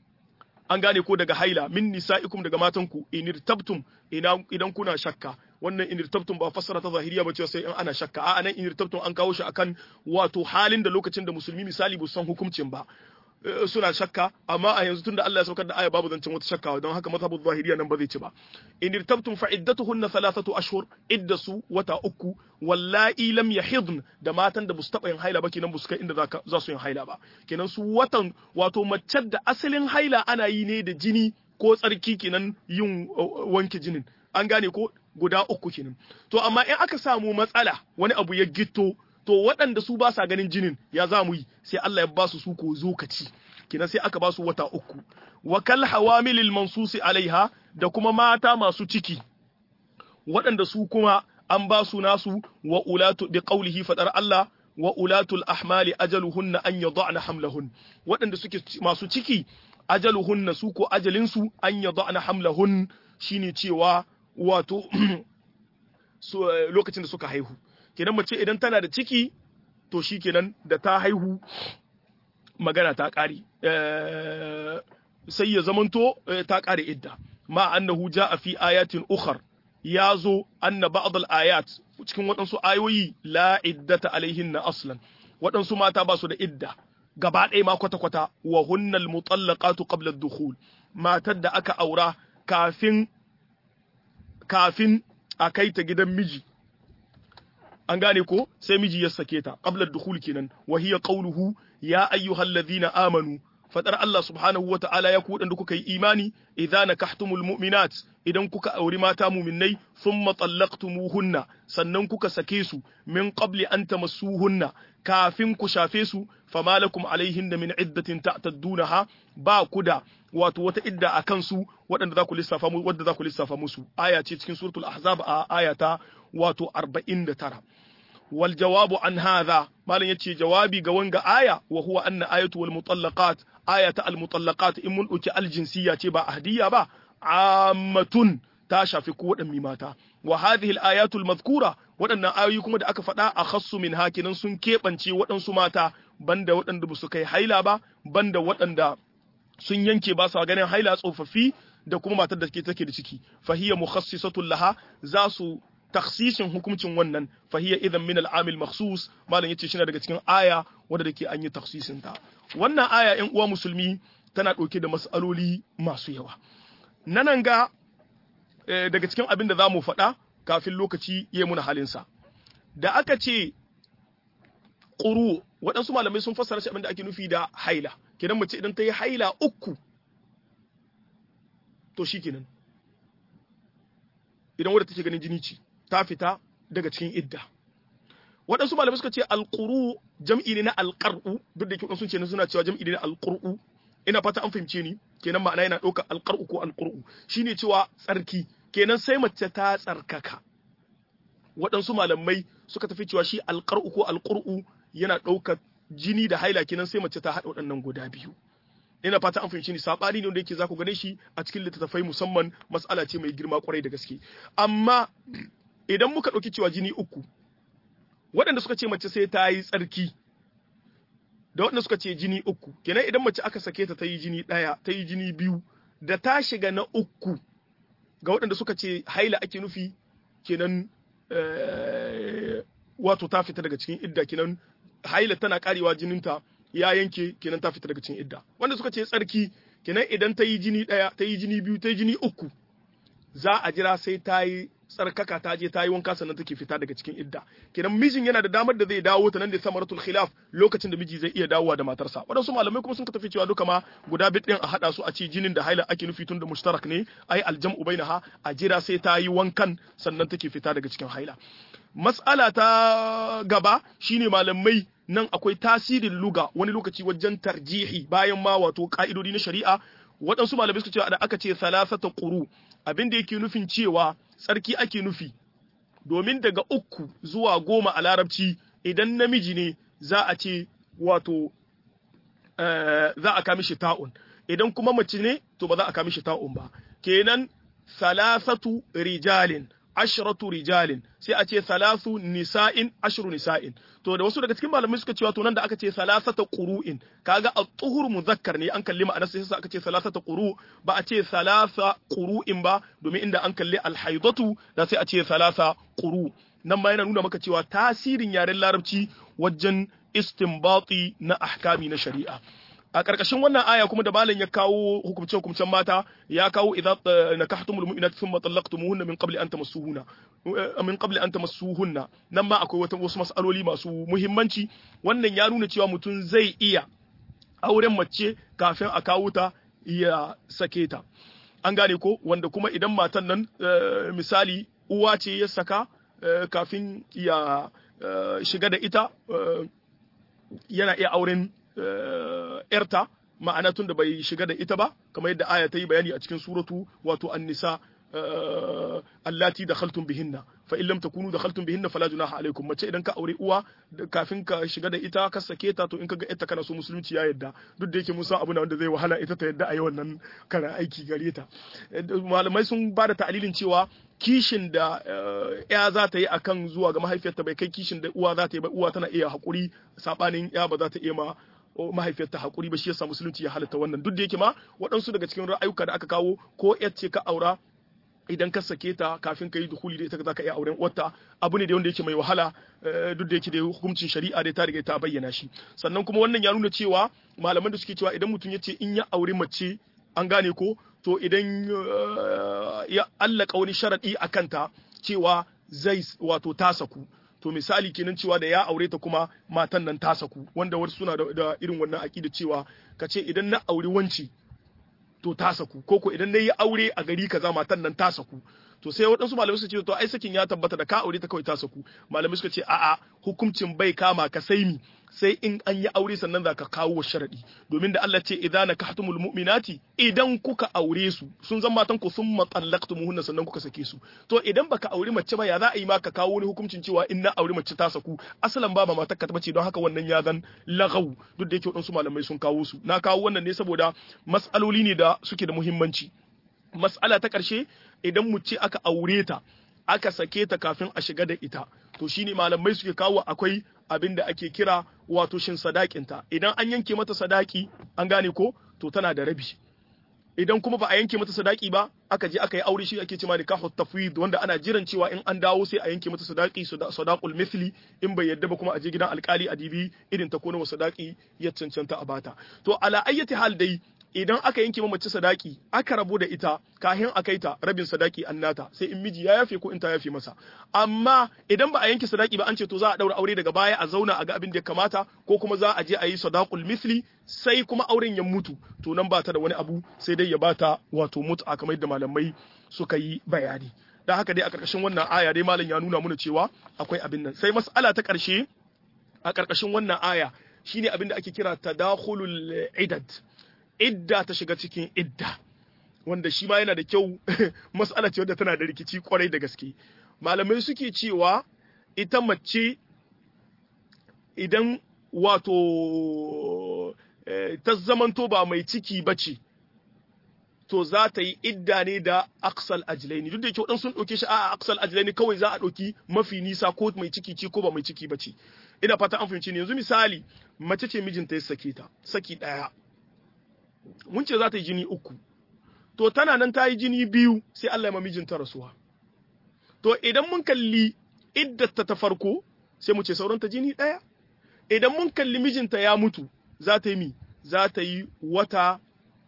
an gane ko daga haila min nisa'ikum daga matanku inirtabtum idan kuna shakka wannan inirtabtum ba fassara ta zahiriya ba cewa sai in ana shakka a nan inirtabtum an kawo shi akan wato halin da lokacin da musulmi misali bu san hukuncin ba suna shakka amma a yanzu tunda Allah ya saukar da aya babu zancen wata shakka don haka mazhabu zahiriya nan ba zai ci ba in irtabtum fa iddatuhunna thalathatu ashhur iddasu wata uku wallahi lam yahidn da matan da busu taba yin haila ba kenan busu kai inda za su yin haila ba kenan su watan wato mace da asalin haila ana yi ne da jini ko tsarki kenan yin wanke jinin an gane ko guda uku kenan to amma in aka samu matsala wani abu ya gitto to waɗanda su ba sa ganin jinin ya za mu yi sai Allah ya ba su su ko zokaci kina sai aka ba su wata uku wa kal hawamilil mansusi alaiha da kuma mata masu ciki waɗanda su kuma an ba su nasu wa ulatu bi qawlihi fadar Allah wa ulatul ahmali ajaluhunna an yad'na hamlahun waɗanda suke masu ciki ajaluhunna su ko ajalinsu an yad'na hamlahun shine cewa wato lokacin da suka haihu kenan mace idan tana da ciki to shi kenan da ta haihu magana ta ƙare sai ya zamanto ta ƙare idda ma annahu ja'a fi ayatin ukhar ya zo anna ba'd ayat cikin waɗansu ayoyi la iddata alaihin na aslan waɗansu mata ba su da idda gaba ɗaya ma kwata-kwata wa hunnal mutallaqatu qabla ad-dukhul matar da aka aura kafin kafin a kai ta gidan miji an gane ko sai miji ya sake ta qabla ad-dukhul kenan wa hiya qawluhu ya ayyuhalladhina amanu fadar Allah subhanahu wa ta'ala ya ku da kuka yi imani idza nakahtumul mu'minat idan kuka auri mata mu'minnai thumma tallaqtumuhunna sannan kuka sake su min qabli an tamassuhunna kafin ku shafe su fama lakum alaihinna min iddatin ta'taddunaha ba ku da wato wata idda a kansu waɗanda za ku lissafa mu wadda za ku lissafa musu aya ce cikin suratul ahzab a ayata wato 49 wal jawabu an hadha malam yace jawabi ga wanga aya wa huwa anna ayatu wal mutallaqat ayata al mutallaqat in mun dauki al jinsiyya ce ba ahdiya ba ammatun ta shafi ko waɗanne mata wa hadhihi al ayatu al madhkura waɗannan ayoyi kuma da aka faɗa a khassu min hakinan sun keɓance waɗansu mata banda waɗanda ba su kai haila ba banda waɗanda sun yanke ba sa ganin haila tsofaffi da kuma matar da take da ciki fahiya mukhassisatun laha za su taksishin hukuncin wannan fahiya idan min al'amil makhsus malam yace shi daga cikin aya wanda dake an yi taksisin ta wannan aya ƴan uwa musulmi tana ɗauke da mas'aloli masu yawa nanan ga daga cikin abin da za mu faɗa kafin lokaci ya muna halinsa da aka ce ƙuru waɗansu malamai sun fassara shi abin da ake nufi da haila kenan mace idan ta yi haila uku to shi kenan idan wadda take ganin jini ce ta fita daga cikin idda waɗansu malamai suka ce alƙuru jam'i ne na alƙar'u duk da ke sun ce suna cewa jam'i ne na alƙur'u ina fata an fahimce ni kenan ma'ana yana ɗaukar alƙar'u ko alƙur'u shine cewa tsarki kenan sai mace ta tsarkaka waɗansu malamai suka tafi cewa shi alƙar'u ko alƙur'u yana ɗaukar jini da haila kenan sai mace ta haɗa waɗannan guda biyu ina fata an fahimci ni sabani ne wanda yake za ku gane shi a cikin littattafai musamman mas'ala ce mai girma kwarai da gaske amma idan muka ɗauki cewa jini uku waɗanda suka ce mace sai ta yi tsarki da waɗanda suka ce jini uku kenan idan mace aka sake ta ta yi jini ɗaya ta yi jini biyu da ta shiga na uku ga waɗanda suka ce haila ake nufi kenan wato ta fita daga cikin idda kenan haila tana karewa jininta ya yanke kenan ta fita daga cikin idda wanda suka ce tsarki kenan idan ta yi jini ɗaya ta yi jini biyu ta yi jini uku za a jira sai ta yi tsarkaka ta je ta yi wanka sannan take fita daga cikin idda kenan mijin yana da damar da zai dawo ta nan da samaratul khilaf lokacin da miji zai iya dawowa da matarsa waɗansu malamai kuma sun tafi cewa duka ma guda bit din a hada su a ce jinin da haila ake nufi tun da mushtarak ne ai aljam'u bainaha a jira sai ta yi wankan sannan take fita daga cikin haila mas'ala ta gaba shine malamai nan akwai tasirin luga wani lokaci wajen tarjihi bayan ma wato ka'idodi na shari'a waɗansu malamai suka cewa da aka ce salasata quru abin da yake nufin cewa tsarki ake nufi domin daga uku zuwa goma a larabci idan namiji ne za a ce wato za a kami shi ta'un idan kuma mace ne to ba za a kami shi ta'un ba kenan salasatu rijalin ashratu rijalin sai a ce salasu nisa'in ashru nisa'in to da wasu daga cikin malamai suka cewa to nan da aka ce salasata qur'in kaga at-tuhur muzakkar ne an kalli ma'anar sai aka ce salasata quru ba a ce salasa qur'in ba domin inda an kalli al-haidatu da sai a ce salasa quru nan ma yana nuna maka cewa tasirin yaren larabci wajen istinbati na ahkami na shari'a a ƙarƙashin wannan aya kuma da malam ya kawo hukumce hukumcen mata ya kawo idza nakahtumul mu'minat thumma talaqtumuhunna min qabli an tamassuhunna min qabli an tamassuhunna nan ma akwai wata wasu mas'aloli masu muhimmanci wannan ya nuna cewa mutum zai iya auren mace kafin a kawo ta ya sake ta an gane ko wanda kuma idan matan nan misali uwa ce ya saka kafin ya shiga da ita yana iya auren ‘yarta ma'ana tun da bai shiga da ita ba, kamar yadda aya ta yi bayani a cikin suratu wato an-nisa allati da khaltun bihinna fa in lam takunu da khaltun bihinna fala junaha alaikum mace idan ka aure uwa kafin ka shiga da ita ka sake ta to in ka ga ita kana so musulunci ya yadda duk da yake mun san abu na wanda zai wahala ita ta yadda a yi wannan kana aiki gare ta malamai sun ba da ta'alilin cewa kishin da ya za ta yi akan zuwa ga mahaifiyarta bai kai kishin da uwa za ta yi ba uwa tana iya haƙuri saɓanin ya ba za ta iya ma mahaifiyarta haƙuri ba shi yasa musulunci ya halatta wannan duk da yake ma waɗansu daga cikin ra'ayuka da aka kawo ko yar ce ka aura idan ka sake ta kafin ka yi dukuli da ita za ka iya auren wata abu ne da wanda yake mai wahala duk da yake da hukuncin shari'a da ta riga ta bayyana shi sannan kuma wannan ya nuna cewa malaman da suke cewa idan mutum ya ce in ya auri mace an gane ko to idan ya allaka wani sharadi a kanta cewa zai wato ta saku to misali kenan cewa da ya aure ta kuma matan nan ta saku wanda wasu suna da irin wannan aƙida cewa ka ce idan na auri wanci to ta saku ko ko idan na yi aure a gari kaza matan nan ta saku to sai waɗansu malamai suka ce to ai sakin ya tabbata da ka aure ta kawai ta saku malamai suka ce a'a hukuncin bai kama ka sai mi sai in an yi aure sannan za ka kawo wa sharadi domin da Allah ce idza nakahtumul mu'minati idan kuka aure su sun zama matan ku sun matallaqtumuhunna sannan kuka sake su to idan baka aure mace ba ya za a yi ma ka kawo wani hukuncin cewa in na aure mace ta saku asalan ba matar ka bace don haka wannan ya zan lagaw duk da yake waɗansu malamai sun kawo su na kawo wannan ne saboda mas'aloli ne da suke da muhimmanci mas'ala ta ƙarshe idan mu ce aka aure ta aka sake ta kafin a shiga da ita to shine malamai suke kawo akwai abin da ake kira wato shin sadakinta idan an yanke mata sadaki an gane ko to tana da rabi idan kuma ba a yanke mata sadaki ba aka je aka yi aure shi ake cewa nikahu tafwid wanda ana jiran cewa in an dawo sai a yanke mata sadaki sadaqul mithli in bai yadda ba kuma a je gidan alkali a dibi irin ta kona sadaki ya cancanta a bata to ala ayyati hal dai idan aka yanke ma mace sadaki aka rabu da ita kahin a kai ta rabin sadaki an nata sai in miji ya yafe ko in ta yafe masa amma idan ba a yanke sadaki ba an ce to za a daura aure daga baya a zauna a ga abin da ya kamata ko kuma za a je a yi sadaqul misli sai kuma auren ya mutu to nan ba ta da wani abu sai dai ya bata wato mut'a kamar yadda malamai suka yi bayani dan haka dai a karkashin wannan aya dai malam ya nuna mana cewa akwai abin nan sai mas'ala ta karshe a karkashin wannan aya shine abin da ake kira tadakhulul idad idda ta shiga cikin idda wanda shi ma yana da kyau mas'ala ce wadda tana da rikici kwarai da gaske malamai suke cewa ita mace idan wato ta zamanto ba mai ciki ba ce to za ta yi idda ne da aksal ajilaini duk da yake waɗansu sun ɗauke shi a aksal ajilaini kawai za a ɗauki mafi nisa ko mai ciki ce ko ba mai ciki ba ce ina fata an fahimci ne yanzu misali mace ce mijinta ya sake ta saki ɗaya mun ce za ta yi jini uku to tana nan ta yi jini biyu sai Allah ya ma mijinta rasuwa to idan mun kalli iddata ta farko sai mu ce sauran ta jini ɗaya idan mun kalli mijinta ya mutu za ta yi mi za ta yi wata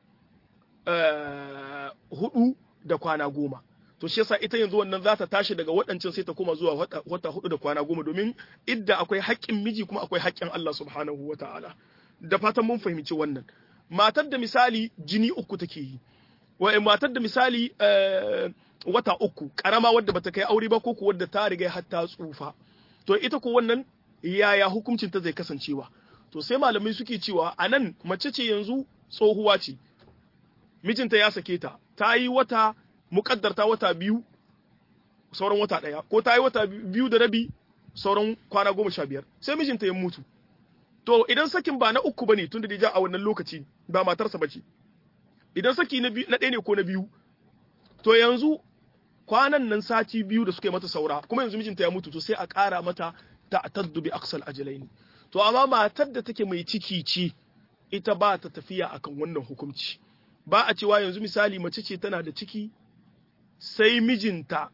uh, hudu da kwana goma to shi yasa ita yanzu wannan za ta tashi daga waɗancan sai ta koma zuwa wata, wata hudu da kwana goma domin idda akwai haƙƙin miji kuma akwai haƙƙin Allah subhanahu wa ta'ala da fatan mun fahimci wannan matar da misali jini uku take yi wa matar da misali uh, wata uku karama wadda bata kai aure ba ko ku wadda ta riga har ta tsufa to ita ko wannan yaya hukuncin ta zai kasancewa to sai malamai suke cewa anan mace ce yanzu tsohuwa ce mijinta ya sake ta ta yi wata mukaddarta wata biyu sauran wata ɗaya ko ta yi wata biyu da rabi sauran kwana goma sha biyar sai mijinta ya mutu to idan sakin ba na uku bane tun da ja a wannan lokaci ba matarsa bace idan saki na ɗaya ne ko na biyu to yanzu kwanan nan sati biyu da suka yi mata saura kuma yanzu mijinta ya mutu to sai a ƙara mata ta taddu bi aksal ajalaini to amma matar da take mai ciki ce ita ba ta tafiya akan wannan hukunci ba a cewa yanzu misali mace ce tana da ciki sai mijinta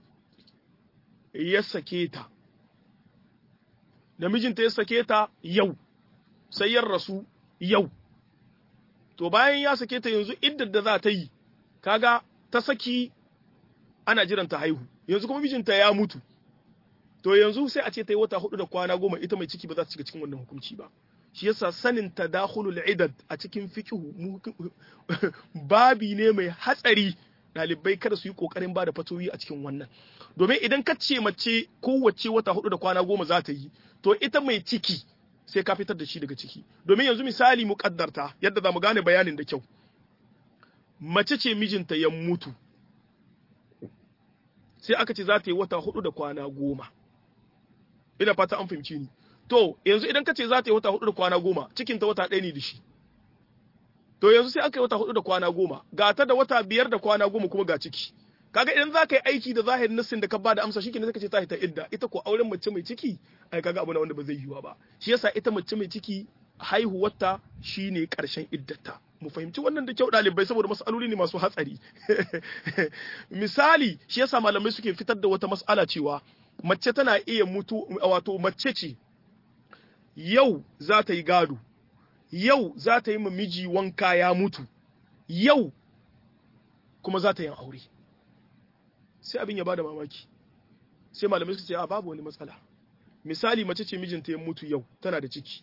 ya sake ta da mijinta ya sake ta yau sai ya rasu yau to bayan ya sake ta yanzu iddar da za ta yi kaga ta saki ana jiran ta haihu yanzu kuma mijinta ya mutu to yanzu sai a ce ta yi wata hudu da kwana goma ita mai ciki ba za ta shiga cikin wannan hukunci ba shi yasa sanin tadakhulul idad a cikin fiqhu babi ne mai hatsari dalibai kada su yi kokarin ba da fatoyi a cikin wannan domin idan ka ce mace kowace wata hudu da kwana goma za ta yi to ita mai ciki sai ka fitar da shi daga ciki domin yanzu misali mu kaddarta yadda za mu gane bayanin da kyau mace ce mijinta ya mutu sai aka ce za ta yi wata hudu da kwana goma ina fata an fahimci ni to yanzu idan ka ce za ta yi wata hudu da kwana goma cikin ta wata ɗaya ne da shi to yanzu sai aka yi wata hudu da kwana goma ga ta da wata biyar da kwana goma kuma ga ciki kaga idan za ka yi aiki da zahirin nassin da ka ba da amsa shi ne ka ce ta ta idda ita ko auren mace mai ciki ai kaga abu na wanda ba zai yiwa ba shi yasa ita mace mai ciki haihuwarta shine karshen iddata mu fahimci wannan da kyau ɗalibai saboda mas'aloli ne masu hatsari misali shi yasa malamai suke fitar da wata mas'ala cewa mace tana iya mutu wato mace ce yau za ta yi gado yau za ta yi miji wanka ya mutu yau kuma za ta yi aure sai abin ya bada mamaki sai malamai suka ce a babu wani matsala misali mace ce mijinta ya mutu yau tana da ciki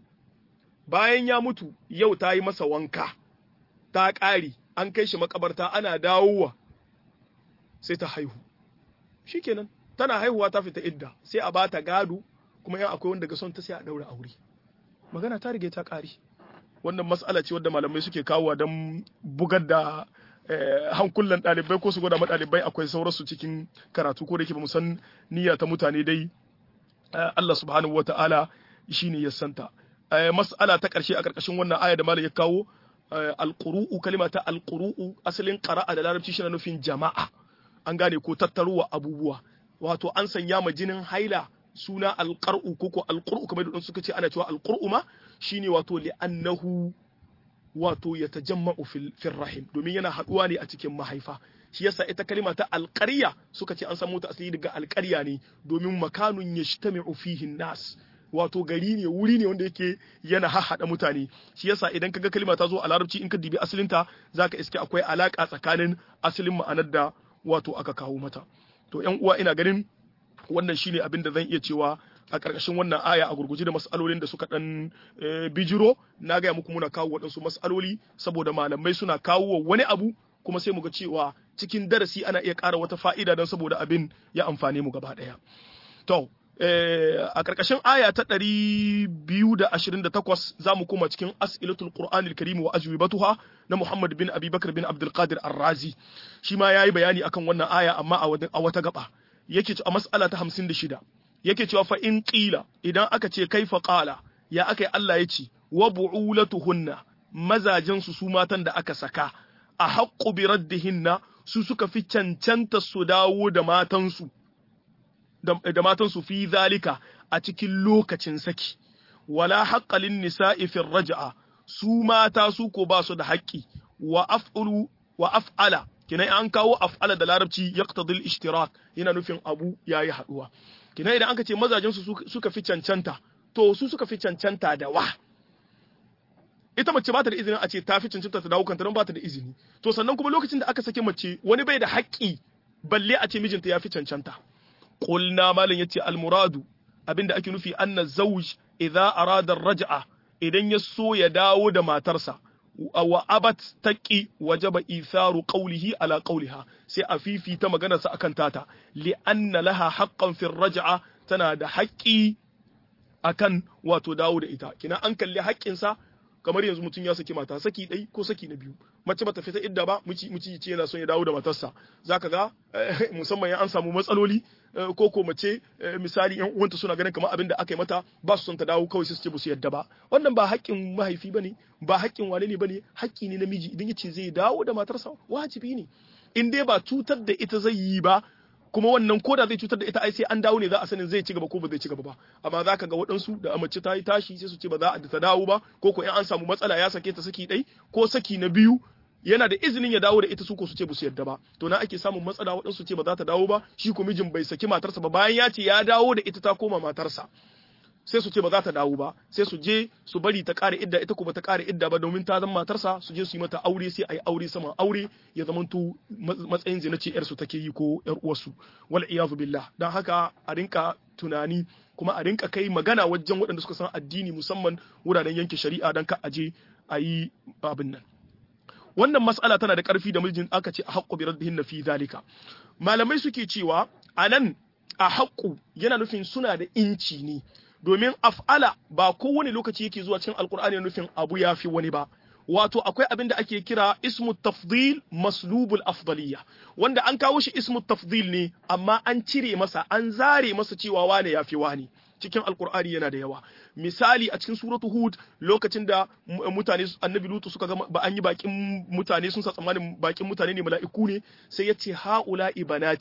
bayan ya mutu yau ta yi masa wanka ta ƙari an kai shi makabarta ana dawowa sai ta haihu shikenan tana haihuwa ta fita idda sai a bata gado kuma yan akwai wanda ga son ta sai a daura aure magana ta rige ta ƙari wannan mas'ala ce wadda malamai suke kawowa don bugar da hankulan ɗalibai ko su gwada ma ɗalibai akwai sauransu cikin karatu ko da ke ba mu san niyya ta mutane dai Allah subhanahu wata'ala shine ya santa mas'ala ta ƙarshe a ƙarƙashin wannan aya da malam ya kawo alƙuru'u kalima ta alƙuru'u asalin ƙara'a da larabci shi na nufin jama'a an gane ko tattaruwa abubuwa wato an sanya ma jinin haila suna alƙar'u ko ko alƙur'u kamar da suka ce ana cewa alƙur'u ma shine wato li'annahu wato ya tajamma'u fil rahim domin yana haɗuwa ne a cikin mahaifa shi yasa ita kalima ta alƙarya suka ce an samu ta asali daga alƙarya ne domin makanun yajtami'u fihi nas wato gari ne wuri ne wanda yake yana hahada mutane shi yasa idan kaga kalima ta zo a larabci in ka dibi asalinta zaka iske akwai alaka tsakanin asalin ma'anar da wato aka kawo mata to yan uwa ina ganin wannan shine abin da zan iya cewa a ƙarƙashin wannan aya a gurguje da mas'alolin da suka ɗan bijiro na gaya muku muna kawo waɗansu mas'aloli saboda malamai suna kawo wani abu kuma sai mu ga cewa cikin darasi ana iya ƙara wata fa'ida don saboda abin ya amfane mu gaba ɗaya to a ƙarƙashin aya ta ɗari biyu da ashirin da takwas za mu koma cikin as'ilatul qur'an al-karim wa ajwibatuha na muhammad bin abubakar bin abdulkadir ar-razi shi ma yayi bayani akan wannan aya amma a wata gaba yake a mas'ala ta hamsin da shida yake cewa fa in qila idan aka ce kaifa qala ya aka Allah ya ce wa bu'ulatuhunna mazajin su su matan da aka saka a haqqu bi raddihinna su suka fi cancanta su dawo da matansu da matansu fi zalika a cikin lokacin saki wala haqqalin nisa'i fi raj'a su mata su ko ba su da haƙƙi wa af'ulu wa af'ala kina an kawo af'ala da larabci yaqtadil ishtirak yana nufin abu yayi haduwa kina idan aka ce mazajen su suka fi cancanta to su suka fi cancanta da wa ita mace ba ta da izinin a ce ta fi cancanta ta dawo kanta don ba ta da izini to sannan kuma lokacin da aka sake mace wani bai da haƙƙi balle a ce mijinta ya fi cancanta qulna malam yace al muradu abinda ake nufi anna zawj idza arada raj'a idan ya so ya dawo da matarsa wa abat taqi wajaba itharu qawlihi ala qawliha sai a fifita maganarsa akan tata li anna laha haqqan fi raj'a tana da haƙƙi akan wato dawo da ita kina an kalli haƙƙinsa kamar yanzu mutum ya saki mata saki ɗai ko saki na biyu mace bata fita idda ba muci muci ce yana son ya dawo da matarsa zaka ga musamman ya an samu matsaloli ko ko mace misali yan uwanta suna ganin kamar abin da aka yi mata ba su son ta dawo kawai sai su ce ba su yadda ba wannan ba haƙƙin mahaifi bane ba haƙƙin wane ne bane haƙƙi ne namiji idan ya ce zai dawo da matarsa wajibi ne in dai ba cutar da ita zai yi ba kuma wannan koda zai cutar da ita ai sai an dawo ne za a sanin zai ci gaba ko ba zai ci gaba ba amma za ka ga waɗansu da mace ta yi tashi sai su ce ba za a ta dawo ba ko ko in an samu matsala ya sake ta saki ɗai ko saki na biyu yana da izinin ya dawo da ita su ko su ce ba su yarda ba to na ake samun matsala waɗansu ce ba za ta dawo ba shi ko mijin bai saki matarsa ba bayan ya ce ya dawo da ita ta koma matarsa sai su ce ba za ta dawo ba sai su je su bari ta ƙara idda ita ko ba ta ƙara idda ba domin ta zama matarsa su je su yi mata aure sai a yi aure saman aure ya zama to matsayin zina ce yar su take yi ko yar uwarsu wal iyazu billah dan haka a rinka tunani kuma a rinka kai magana wajen waɗanda suka san addini musamman wuraren yanke shari'a dan ka aje a yi abin nan wannan mas'ala tana da ƙarfi da mijin aka ce a haƙƙo bi raddihin fi zalika malamai suke cewa anan a haƙƙu yana nufin suna da inci ne domin af'ala ba kowane lokaci yake zuwa cikin alkur'ani nufin abu ya fi wani ba wato akwai abin da ake kira ismu tafdil maslubul afdaliya wanda an kawo shi ismu tafdil ne amma an cire masa an zare masa cewa wane ya fi wani cikin alkur'ani yana da yawa misali a cikin suratu hud lokacin da mutane annabi lutu suka ga ba an yi bakin mutane sun sa tsammanin bakin mutane ne mala'iku ne sai ya ce haula ibanati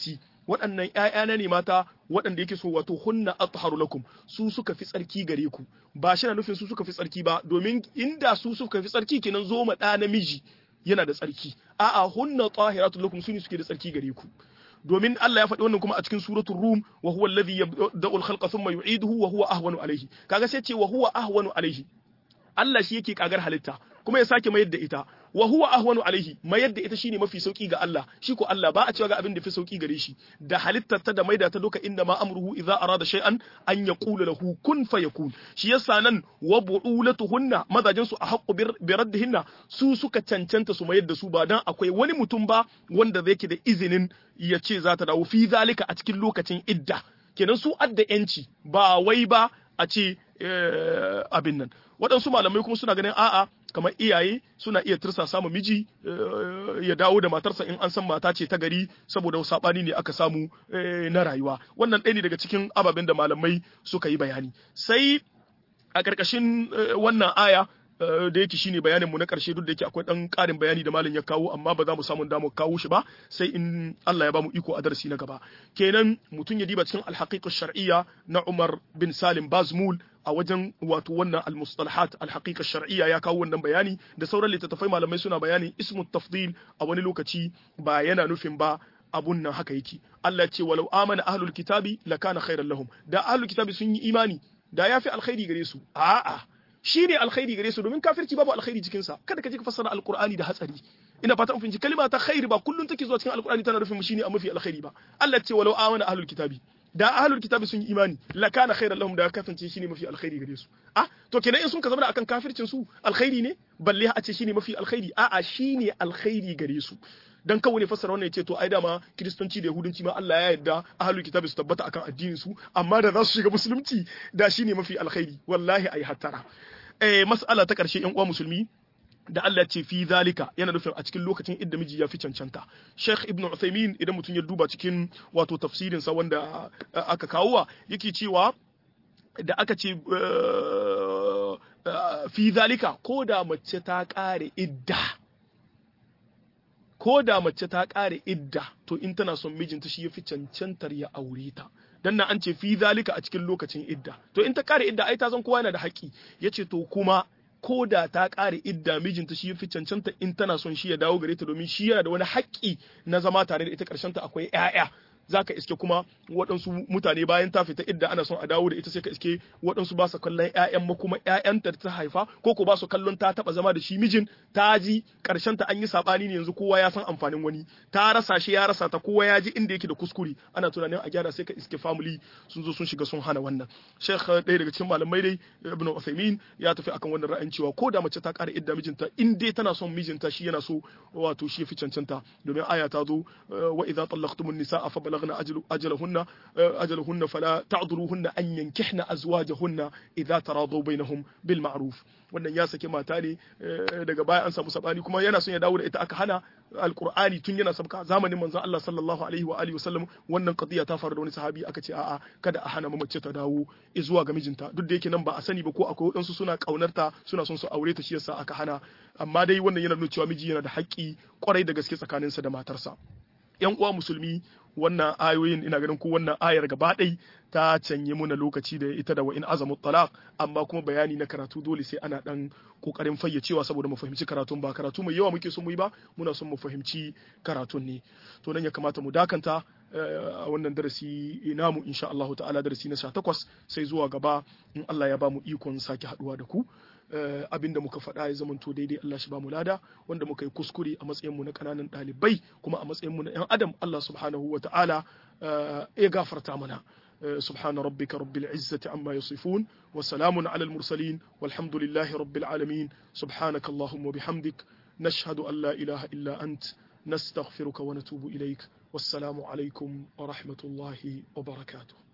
waɗannan ƴaƴana ne mata waɗanda yake so wato hunna atharu lakum su suka fi tsarki gare ku ba shi na nufin su suka fi tsarki ba domin inda su suka fi tsarki kenan zo ma ɗa namiji yana da tsarki a'a hunna tahiratu lakum su ne suke da tsarki gare ku domin Allah ya faɗi wannan kuma a cikin suratul rum wa huwa alladhi yabda'u al-khalqa thumma yu'iduhu wa huwa ahwanu alayhi kaga sai ce wa huwa ahwanu alayhi Allah shi yake kagar halitta kuma ya sake mayar da ita wa huwa ahwanu alaihi mayar da ita shine mafi sauki ga Allah shi ko Allah ba a cewa ga abin da fi sauki gare shi da halittar ta da maida ta duka inda ma amruhu idza arada shay'an an yaqula lahu kun fayakun shi yasa nan wa bu'ulatuhunna mazajin su a haqqu bi raddihinna su suka cancanta su mayar da su ba dan akwai wani mutum ba wanda zai da izinin ya ce za ta dawo fi zalika a cikin lokacin idda kenan su adda yanci ba wai ba a ce abin nan waɗansu malamai kuma suna ganin a'a kamar iyaye suna iya tursa samu miji ya dawo da matarsa in an san mata ce ta gari saboda saɓani ne aka samu na rayuwa wannan ɗaya ne daga cikin ababen da malamai suka yi bayani sai a ƙarƙashin wannan aya da yake shine bayanin mu na ƙarshe duk da yake akwai ɗan ƙarin bayani da malam ya kawo amma ba za mu samu damu kawo shi ba sai in Allah ya ba mu iko a darasi na gaba kenan mutum ya diba cikin alhaqiqa shar'iyya na Umar bin Salim Bazmul a wajen wato wannan almustalahat alhaqiqa shar'iyya ya kawo wannan bayani da sauran littattafai malamai suna bayani ismu tafdil a wani lokaci ba yana nufin ba abun nan haka yake Allah ce walau amana ahlul kitabi lakana khairan lahum da ahlul kitabi sun yi imani da yafi alkhairi gare su a'a shi ne alkhairi gare su domin kafirci babu alkhairi cikin sa kada ka je ka fassara alqur'ani da hatsari ina fata mun kalma ta khairi ba kullun take zuwa cikin alqur'ani tana nufin shine a mafi alkhairi ba Allah ce walau amana ahlul kitabi da ahlul kitabi sun yi imani la kana khairan lahum da kasance shine mafi alkhairi gare su ah to kenan in sun ka zama akan kafircin su alkhairi ne balle a ce shine mafi alkhairi a'a shine alkhairi gare su dan kawai ne fassara wannan yace to ai dama kristanci da yahudanci ma Allah ya yarda ahlul kitabi su tabbata akan addinin su amma da za su shiga musulunci da shine mafi alkhairi wallahi ai hattara eh mas'ala ta karshe yan uwa musulmi da Allah ce fi zalika yana nufin a cikin lokacin idda miji ya fi cancanta Sheikh Ibn Uthaymeen idan mutum ya duba cikin wato tafsirin sa wanda aka kawowa yake cewa da aka ce fi zalika ko da mace ta kare idda ko da mace ta kare idda to in tana son mijinta shi ya fi cancantar ya aure ta dan nan an ce fi zalika a cikin lokacin idda to in ta kare idda ai ta san kowa yana da haƙƙi yace to kuma ko da ta ƙare idda mijinta shi fi cancanta in tana son shi ya dawo gare ta domin shi yana da wani haƙƙi na zama tare da ita ƙarshen ta akwai ƴaƴa zaka iske kuma waɗansu mutane bayan ta fita idda ana son a dawo da ita sai ka iske waɗansu ba su kallon ƴaƴan ma kuma ƴaƴanta ta haifa ko ko ba su kallon ta taɓa zama da shi mijin ta ji ƙarshen ta an yi saɓani ne yanzu kowa ya san amfanin wani ta rasa shi ya rasa ta kowa ya ji inda yake da kuskure ana tunanin a gyara sai ka iske family sun zo sun shiga sun hana wannan sheikh ɗaya daga cikin malamai dai ibn Uthaymeen ya tafi akan wannan ra'ayin cewa ko da mace ta ƙara idda mijinta in dai tana son mijinta shi yana so wato shi fi cancanta domin aya ta zo wa idza tallaqtumun nisaa fa balagna ajalahunna ajalahunna fala ta'dhuluhunna an yankihna azwajahunna idza taradu bainahum bil ma'ruf wannan ya saki mata ne daga baya an samu sabani kuma yana son ya dawo da ita aka hana alqur'ani tun yana sabka zamanin manzon Allah sallallahu alaihi wa alihi wasallam wannan qadiya ta faru da wani sahabi aka ce a'a kada a hana mace ta dawo zuwa ga mijinta duk da yake nan ba a sani ba ko akwai wadansu suna kaunarta suna son su aure ta shi yasa aka hana amma dai wannan yana nuna cewa miji yana da haƙƙi kwarai da gaske tsakaninsa da matarsa yan uwa musulmi wannan ayoyin ina ganin ko wannan ayar gaba ɗai ta canye muna lokaci da ita da wa in azamu talaq amma kuma bayani na karatu dole sai ana dan kokarin fayyacewa saboda mu fahimci karatun ba karatu mai yawa muke son mu yi ba muna son mu fahimci karatun ne to nan ya kamata mu dakanta a wannan darasi namu insha Allah ta'ala darasi na 18 sai zuwa gaba in Allah ya ba mu ikon sake haduwa da ku abinda muka faɗa ya zamanto daidai Allah shi ba mu lada wanda muka yi kuskure a matsayin mu na kananan ɗalibai kuma a matsayin mu na ƴan adam Allah subhanahu wa ta'ala ya gafarta mana سبحان ربك رب العزة عما يصفون وسلام على المرسلين والحمد لله رب العالمين سبحانك اللهم وبحمدك نشهد أن لا إله إلا أنت نستغفرك ونتوب إليك والسلام عليكم ورحمة الله وبركاته